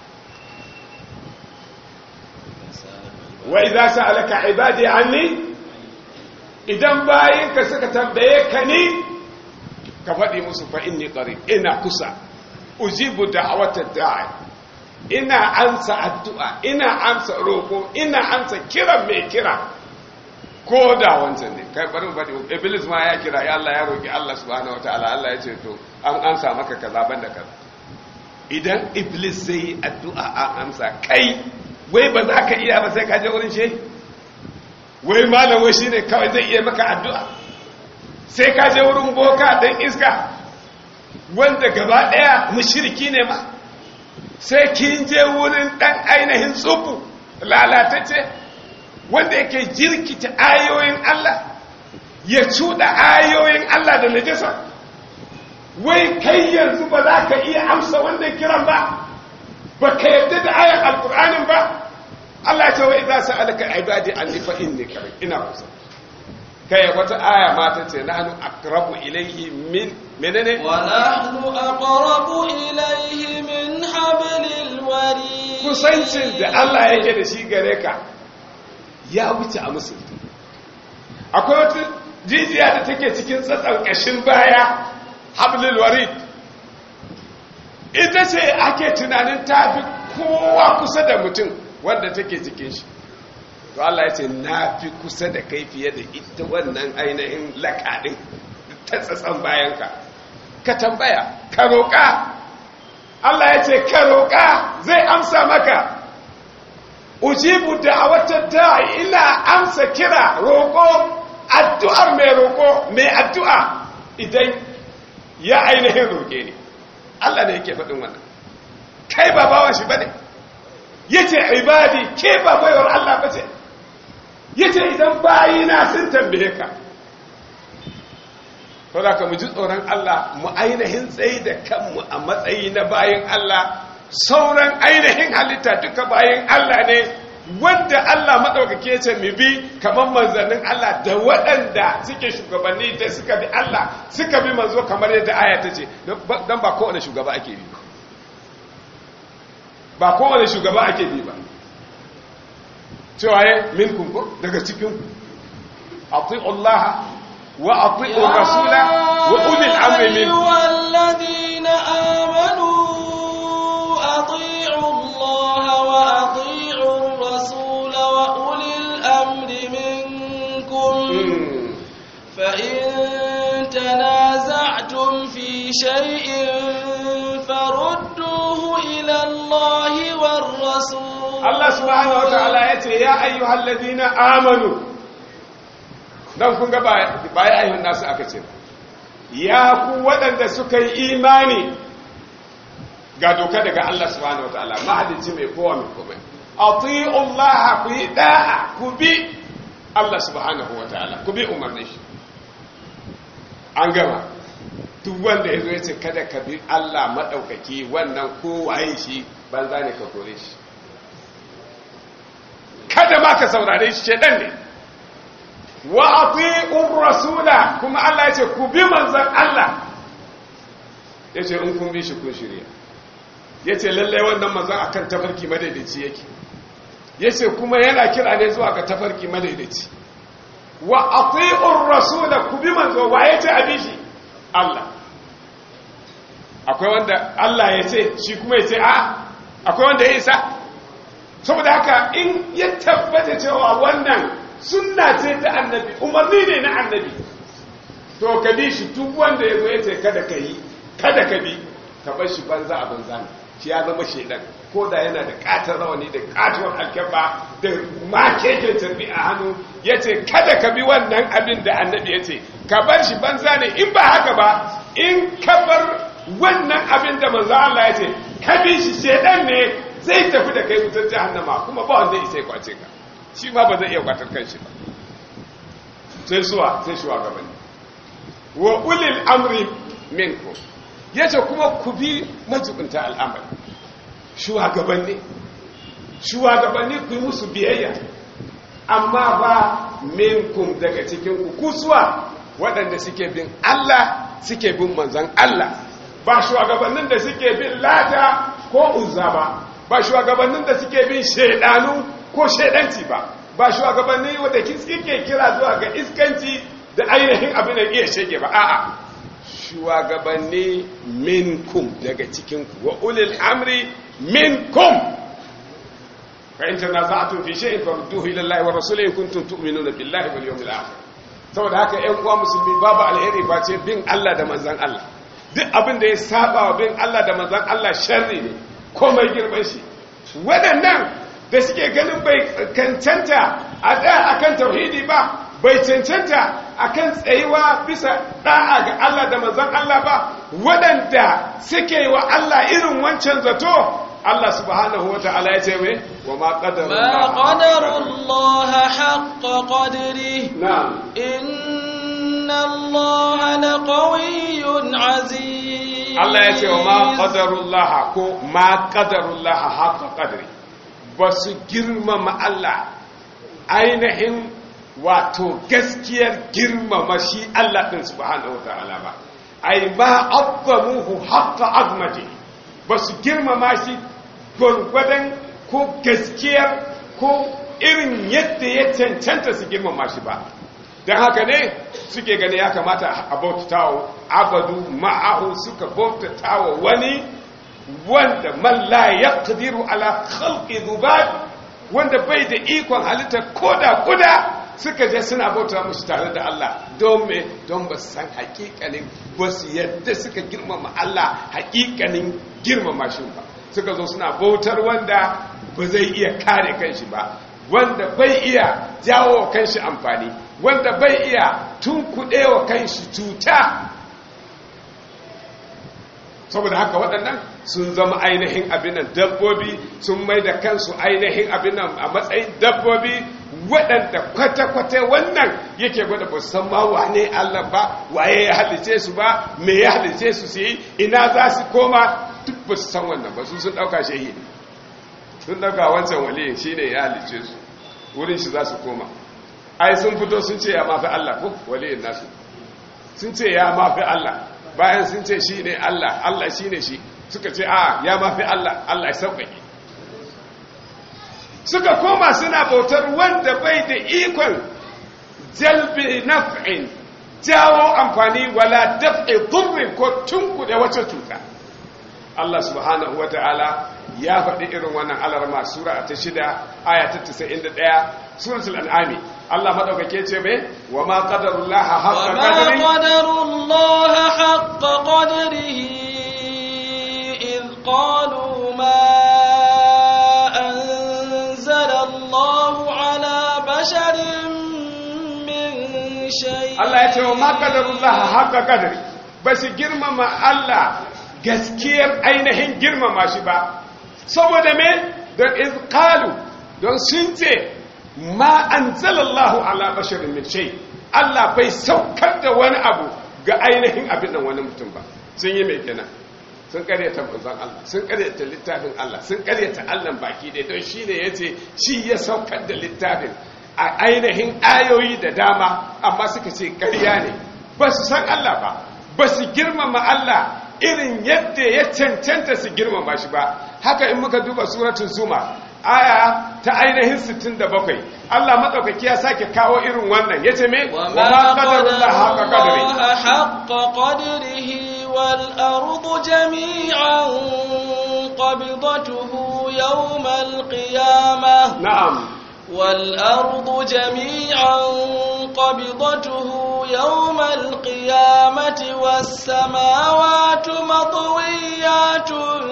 wa idza sa'alaka ibadi anni idan bayinka suka tambaye ka ni ka faɗi musu fa inni qarib ina kusa ujibu da'wata da'i ina amsa addu'a ina amsa roƙo ina amsa kiran mai kira ko da wancan ne kai bari bari iblis ma ya kira ya Allah ya roki Allah subhanahu wataala Allah ya ce to an amsa maka kaza banda kaza idan iblis zai yi addu'a an amsa kai wai ba za ka iya ba sai ka je wurin shehi wai malam wai shine kawai zai iya maka addu'a sai ka je wurin boka dan iska wanda gaba daya mushriki ne ma sai kin je wurin dan ainihin tsubu lalatacce wanda yake jirkita ayoyin Allah ya cuda ayoyin Allah da najasa wai kai yanzu ba za ka iya amsa wannan kiran ba ba ka yadda da ayan alkur'anin ba Allah ce wai za su alaka ibadi an nifa inni kare ina kusa kai wata aya mata ce nahnu aqrabu ilayhi min menene wa nahnu aqrabu ilayhi min hablil warid kusancin da Allah yake da shi gare ka ya wuce a musulta akwai wata jijiya da take cikin tsatsan ƙashin baya hablil warid ita ce ake tunanin tafi kowa kusa da mutum wanda take cikin shi to Allah ya ce na fi kusa da kai fiye da ita wannan ainihin lakaɗin ta tsatsan bayanka ka tambaya ka roƙa Allah ya ce ka roƙa zai amsa maka ujibu da'awatar da'i ina amsa kira roƙo addu'ar mai roƙo mai addu'a idan ya ainihin roƙe ne Allah ne yake faɗin wannan kai ba bawan shi bane yace ibadi ke ba baiwar Allah bace yace idan bayina sun tambaye ka to da ka mu ji tsoron Allah mu ainihin tsayi da kanmu a matsayi na bayin Allah sauran ainihin halitta duka bayan Allah ne wanda Allah maɗaukake ce mu bi kamar manzannin Allah da waɗanda suke shugabanni da suka bi Allah suka bi manzo kamar yadda aya ta ce don ba kowane shugaba ake bi ba ba kowane shugaba ake bi ba cewa ya min kunku daga cikin ati'u Allah wa ati'u rasula wa ulil amri min والذين آمنوا أطيعوا الله وأطيعوا الرسول وأولي الأمر منكم فإن تنازعتم في شيء فردوه إلى الله والرسول Allah subhanahu wataala yace ya ayyuhal ladina amanu dan kun ga ba ya ayyuhan nasu aka ce ya ku waɗanda suka yi imani ga doka daga Allah subhanahu wataala mahalici mai kowa mai komai ati'u Allah ku yi da'a ku bi Allah subhanahu wataala ku bi umarnin shi an gama duk wanda ya zo ya ce kada ka bi Allah maɗaukaki wannan kowaye shi banza ne ka kore shi kada ma ka saurare shi shedan ne wa ati'ur rasula kuma Allah ya ce ku bi manzon Allah ya ce in kun bi shi kun shirya ya ce lallai wannan manzon akan tafarki madaidaici yake ya ce kuma yana kira ne zuwa ga tafarki madaidaici wa ati'ur rasula ku bi manzo wa ya ce abi shi Allah akwai wanda Allah ya ce shi kuma ya ce a akwai wanda ya isa saboda haka in ya tabbata cewa wannan sunna ce ta annabi umarni ne na annabi to ka bi shi duk wanda ya zo ya ce kada ka yi kada ka bi ka bar shi banza a banza ne shi ya zama shaidan ko da yana da katar rawani da katuwar alkyabba da makeken tarbi a hannu ya ce kada ka bi wannan abin da annabi ya ce ka bar shi banza ne in ba haka ba in ka bar wannan abin da manzo Allah ya ce ka bi shi shaidan ne zai tafi da kai wutar jahannama kuma ba wanda isa ya kwace ka shi ma ba zai iya kwatar kanshi ba sai suwa sai shugabanni wa ulil amri minkum yace kuma ku bi majibinta al'amari shugabanni shugabanni ku yi musu biyayya amma ba minkum daga cikin ku kusuwa waɗanda suke bin Allah suke bin manzan Allah ba shugabannin da suke bin lata ko uzza ba ba shugabannin da suke bin shaidanu ko shaidanci ba ba shugabanni wanda suke kira zuwa ga iskanci da ainihin abin da iya shege ba a'a shugabanni minkum daga cikin ku wa ulil amri minkum fa in tanaza'tum fi shay'in farudduhu ila Allah wa rasulihi in kuntum tu'minuna billahi wal yawmil akhir saboda haka ƴan uwa musulmi babu alheri ba ce bin Allah da manzon Allah duk abin da ya saba wa bin Allah da manzon Allah sharri ne komai girman shi waɗannan da suke ganin bai cancanta a da akan tauhidi ba bai cancanta akan tsayuwa bisa da'a ga Allah da manzon Allah ba waɗanda suke wa Allah irin wancan zato Allah subhanahu wa ta'ala ya ce mai wa ma ما قدر الله حق قدره na'am إن الله لقوي عزيز Allah ya ce wa ma qadarullah ko ma qadarullah haqqa qadri ba su girmama Allah ainihin wato gaskiyar girmama shi Allah din subhanahu wa ta'ala ba ai ma azzamuhu haqqa azmati ba su girmama shi gwargwadon ko gaskiyar ko irin yadda ya cancanta su girmama shi ba don haka ne suke gani ya kamata a bautatawa abadu ma'ahu suka bautatawa wani wanda man la yaqdiru ala khalqi dhubab wanda bai da ikon halitta koda kuda suka je suna bauta musu tare da Allah don me don ba su san hakikanin ba su yadda suka girmama Allah hakikanin girmama shi ba suka zo suna bautar wanda ba zai iya kare kanshi ba wanda bai iya jawo kanshi amfani wanda bai iya tunkuɗewa kanshi cuta saboda haka waɗannan sun zama ainihin abinan dabbobi sun mai da kansu ainihin abinan a matsayin dabbobi waɗanda kwata-kwata wannan yake gwada ba san ma wane Allah ba waye ya halice su ba me ya halice su su yi ina za su koma duk ba su san wannan ba su sun ɗauka shehi ne sun ɗauka wancan waliyin shi ne ya halice su wurin shi za su koma ai sun fito sun ce ya mafi Allah ko waliyin nasu sun ce ya mafi Allah bayan sun ce shi ne Allah Allah shi ne shi suka ce a ya mafi Allah Allah ya sauƙaƙe suka koma suna bautar wanda bai da ikon jalbi naf'in jawo amfani wala daf'i dhurrin ko tunkuɗe wata cuta Allah subhanahu wata'ala ya faɗi irin wannan alarma sura ta shida aya ta 91 suratul an'ami Allah madaukake ce mai wa ma qadarullaha haqqa وما qadri قدروا الله حق قدره إذ قالوا ما أنزل الله على بشر من شيء Allah ya ce wa ma qadarullaha haqqa qadri ba su girmama Allah gaskiyar ainihin girmama shi ba saboda me don iz qalu don sun ce ma anzalallahu ala basharin min shay Allah bai saukar da wani abu ga ainihin abin nan wani mutum ba sun yi mai kenan sun karyata manzon Allah sun karyata littafin Allah sun karyata Allah baki dai don shine yace shi ya saukar da littafin a ainihin ayoyi da dama amma suka ce karya ne ba su san Allah ba ba su girmama Allah irin yadda ya cancanta su girmama shi ba haka in muka duba suratul zuma aya ta ainihin 67 Allah madaukaki ya sake kawo irin wannan yace me wa وما ma قدر qadarullah haqa qadri الله حق قدره والأرض جميعا قبضته يوم القيامة na'am والأرض جميعا قبضته يوم القيامة والسماوات مطويات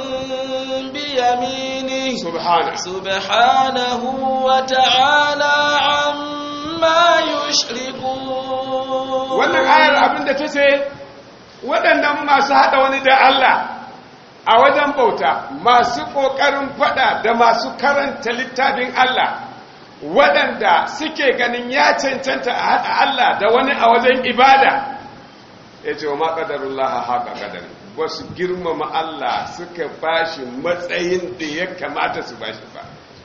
بيمينه subhana سبحانه وتعالى عما يشركون wannan ayar abinda ta ce waɗannan masu haɗa wani da Allah a wajen bauta masu ƙoƙarin faɗa da masu karanta littafin Allah waɗanda suke ganin ya cancanta a haɗa Allah da wani a wajen ibada ya ce wa maƙadarullah haka ƙadari ba su girmama Allah suka bashi matsayin da ya kamata su bashi ba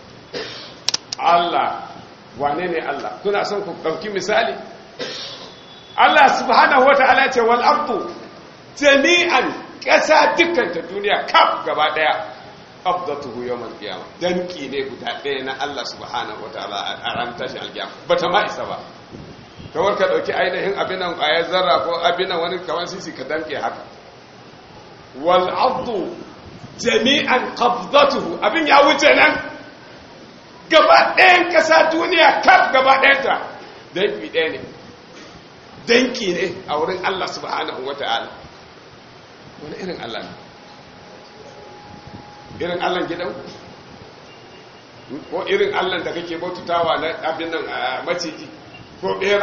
Allah wane ne Allah kuna son ku ɗauki misali Allah subhanahu wa ta'ala ce wal ardu jami'an ƙasa dukkan ta duniya kaf gaba ɗaya qabdatuhu yawmal qiyamah danki ne guda ɗaya na Allah subhanahu wa ta'ala a ran tashi alqiyama bata ma isa ba kawar ka ɗauki ainihin abinan ƙwayar zarra ko abinan wani kawan sisi ka danke haka wal ardu jami'an qabdatuhu abin ya wuce nan gaba ɗayan ƙasa duniya kaf gaba ɗayanta danki ɗaya ne danki ne a wurin Allah subhanahu wa ta'ala wani irin Allah ne irin Allah gidan ko irin Allah da kake baututawa na abin nan maciji ko ɓera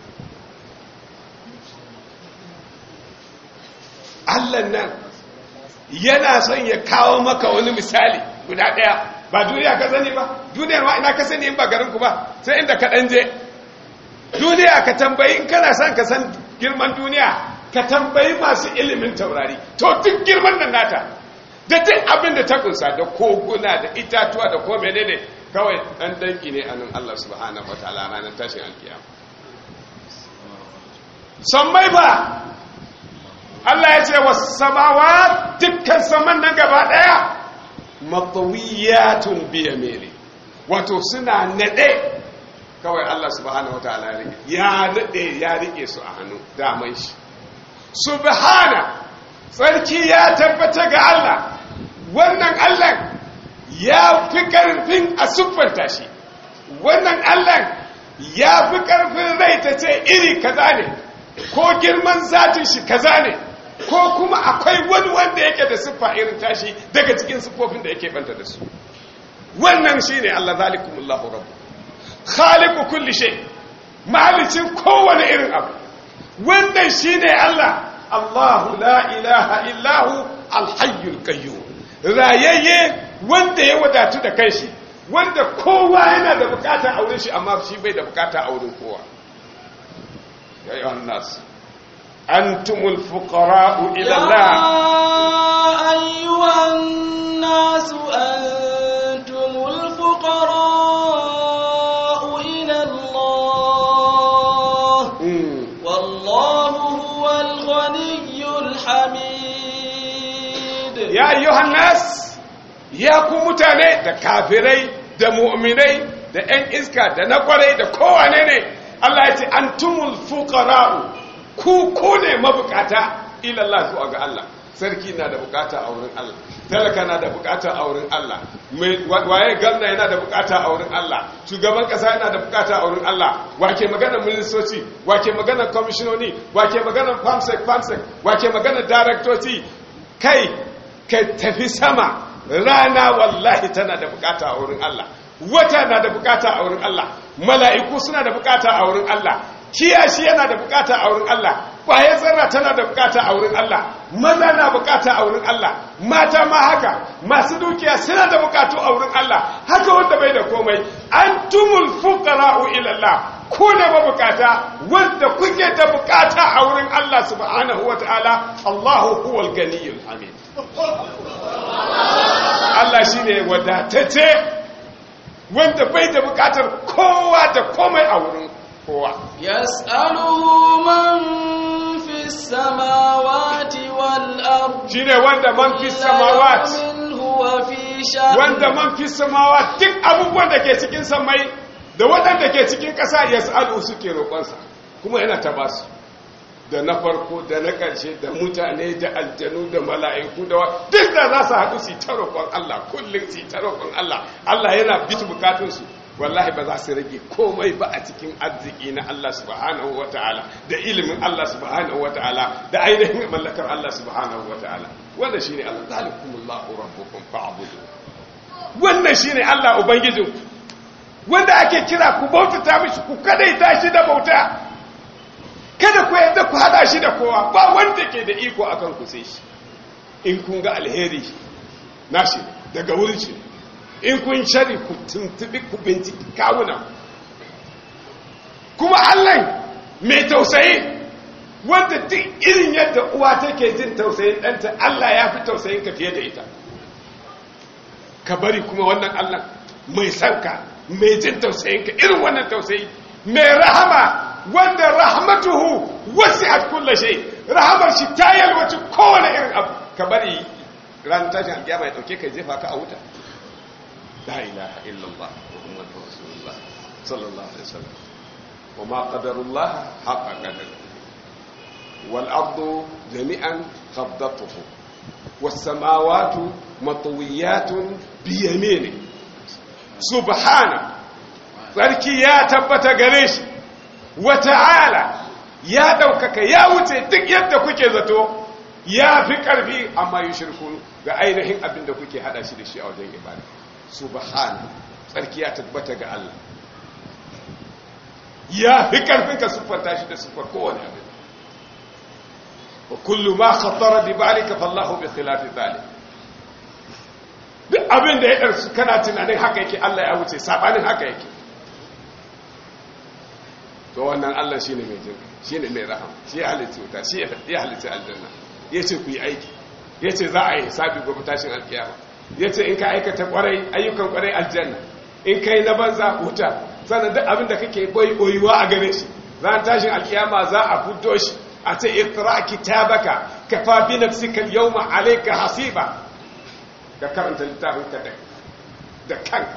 Allah nan yana son ya kawo maka wani misali guda ɗaya ba duniya ka sani ba duniyar ma ina ka sani in ba garinku ba sai inda ka ɗan je duniya ka tambayi in kana son ka san girman duniya ka tambayi masu ilimin taurari to duk girman nan nata da duk abin da ta kunsa da koguna da itatuwa da ko menene kawai dan danki ne anan Allah subhanahu wataala ranar tashin alkiyama sammai ba Allah ya ce was samawa dukkan saman nan gaba daya matawiyatun biyamili wato suna nade kawai Allah subhanahu wataala ya rike ya nade ya rike su a hannu daman shi subhana sarki ya tabbata ga Allah wannan Allah ya fi ƙarfin a siffanta shi wannan Allah ya fi ƙarfin rai ta ce iri kaza ne ko girman zatin shi kaza ne ko kuma akwai wani wanda yake da siffa irin tashi daga cikin siffofin da yake banta da su wannan shine Allah zalikumullahu rabbu khaliqu kulli shay mahalicin kowane irin abu wannan shine Allah Allahu la ilaha illahu alhayyul qayyum rayayye wanda ya wadatu da kanshi wanda kowa yana da bukata a wurin shi amma shi bai da bukata a wurin kowa ya yi nas antumul fuqara'u ila Allah ayyuhan nas antumul fuqara'u ila Allah wallahu huwal ghaniyyul hamid ya ayyuhan nas ya ku mutane da kafirai da mu'minai da 'yan iska da na kwarai da kowane ne Allah ya ce antumul fuqara'u ku ku ne mabukata ila Allah zuwa ga Allah sarki na da bukata a wurin Allah talaka na da bukata a wurin Allah waye gwamna yana da bukata a wurin Allah shugaban kasa yana da bukata a wurin Allah wake magana ministoci wake magana kwamishinoni wake magana famsek famsek wake magana daraktoci kai ka tafi sama rana wallahi tana da bukata a wurin Allah wata na da bukata a wurin Allah mala'iku suna da bukata a wurin Allah kiyashi yana da bukata a wurin Allah ƙwayar zarra tana da bukata a wurin Allah maza na bukata a wurin Allah mata ma haka masu dukiya suna da bukatu a wurin Allah haka wanda bai da komai antumul fuqara'u ila Allah ku ne mabukata wanda kuke da bukata a wurin Allah subhanahu wata'ala Allahu huwal ganiyul hamid Allah shine wadatacce wanda bai da bukatar kowa da komai a wurin kowa yas'aluhu man fis samawati wal ard shine wanda man fis samawati minhu wa fi sha'n wanda man fis samawati duk abubuwan da ke cikin samai da waɗanda ke cikin ƙasa yas'alu suke roƙonsa kuma yana ta basu da na farko da na ƙarshe da mutane da aljanu da mala'iku da wa duk da za su haɗu su ta roƙon Allah kullum su ta roƙon Allah Allah yana bitu bukatunsu wallahi ba za su rage komai ba a cikin arziki na Allah subhanahu wa ta'ala da ilimin Allah subhanahu wa ta'ala da ainihin mallakar Allah subhanahu wa ta'ala wanda shi ne Allah zalikumullahu rabbukum fa'budu wannan shi ne Allah ubangijinku wanda ake kira ku bautata mishi ku kadaita shi da bauta kada ku yadda ku hada shi da kowa ba wanda ke da iko akan ku sai shi in kun ga alheri nashi daga wurin shi in kun shari ku tuntubi ku binciki kawunan kuma Allah mai tausayi wanda duk irin yadda uwa take jin tausayin ɗanta Allah ya fi tausayin ka fiye da ita ka bari kuma wannan Allah mai sanka mai jin tausayin ka irin wannan tausayi mai rahama wanda rahmatuhu wasi'at kulli shay rahamar shi ta yalwaci kowane irin abu ka bari ran tashin alkiyama ya dauke ka jefa ka a wuta la ilaha illallah muhammadur rasulullah sallallahu alaihi wasallam wa ma qadarullah haqqa qadarihi wal ardu jami'an qabdatuhu was samawati matwiyatun bi yamini subhana sarki ya tabbata gare shi wa ta'ala ya daukaka ya wuce duk yadda kuke zato ya fi ƙarfi amma yi shirkun ga ainihin abin da kuke hada shi da shi a wajen ibada subhana tsarki ya tabbata ga Allah ya fi ƙarfin ka siffanta shi da siffar kowane abin wa kullu ma khatara bi balika fallahu bi khilafi zalik duk abin da ya ɗarsu kana tunanin haka yake Allah ya wuce sabanin haka yake to wannan Allah shine mai jin shine mai rahama shi ya halitta wuta shi ya halitta aljanna ya ce ku yi aiki ya ce za a yi hisabi gobe tashin alkiyama ya ce in ka aikata kwarai ayyukan kwarai aljanna in ka yi na banza wuta sannan duk abin da kake boyi boyuwa a gare shi ran tashin alkiyama za a fito shi a ce ikra kitabaka kafa bi nafsika al-yawma alayka hasiba ka karanta littafin ka da kanka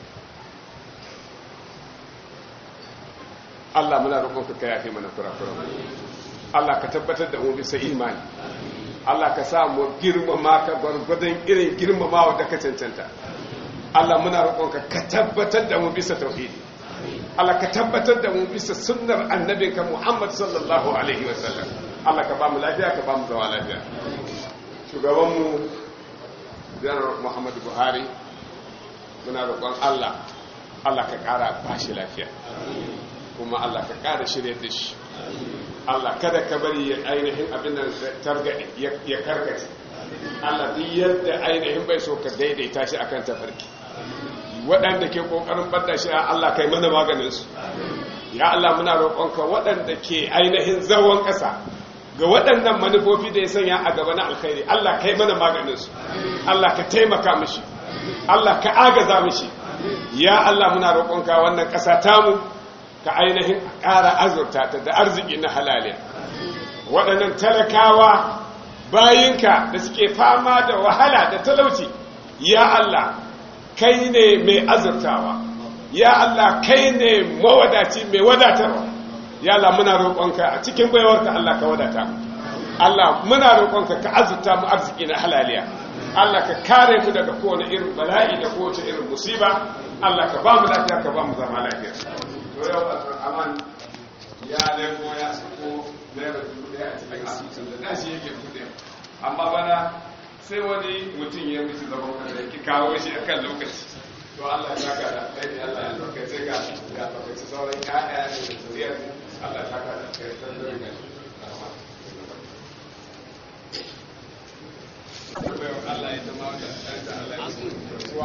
Allah muna roƙonka ka yafe mana kurakuran Allah ka tabbatar da mu bisa imani Allah ka sa mu girmama ka gwargwadon irin girmamawa da ka cancanta Allah muna roƙonka ka tabbatar da mu bisa tauhidi Allah ka tabbatar da mu bisa sunnar annabinka Muhammad sallallahu alaihi wa sallam Allah ka ba mu lafiya ka ba mu zama lafiya shugaban mu Janar Muhammadu Buhari muna roƙon Allah Allah ka ƙara bashi lafiya kuma Allah ka ƙara shirya da shi Allah kada ka bari ya ainihin abin da targaɗe ya karkace Allah duk yadda ainihin bai so ka daidaita shi akan tafarki waɗanda ke ƙoƙarin ɓadda shi a Allah kai mana maganinsu ya Allah muna roƙonka waɗanda ke ainihin zawon ƙasa ga waɗannan manufofi da ya sanya a gaba na alkhairi Allah kai mana maganinsu Allah ka taimaka mishi Allah ka agaza mishi ya Allah muna roƙonka wannan ƙasa tamu ka ainihin ƙara azurta ta da arziki na halaliya waɗannan talakawa bayinka da suke fama da wahala da talauci ya Allah kai ne mai azurtawa ya Allah kai ne mawadaci mai wadatarwa ya Allah muna roƙonka a cikin baiwarka Allah ka wadata mu Allah muna roƙonka ka azurta mu arziki na halaliya Allah ka kare mu daga kowane irin bala'i da kowace irin musiba Allah ka ba mu lafiya ka ba mu zama lafiya to yau aman ya leko ya sako naira dubu daya a cikin asusun da dashi yake kuɗe amma bana sai wani mutum ya mutu zaman kasa ki kawo shi a kan lokaci to Allah ya saka da kai Allah ya saka sai ga ga lokaci sauran ƴaƴa da zuriyar Allah ya saka da kai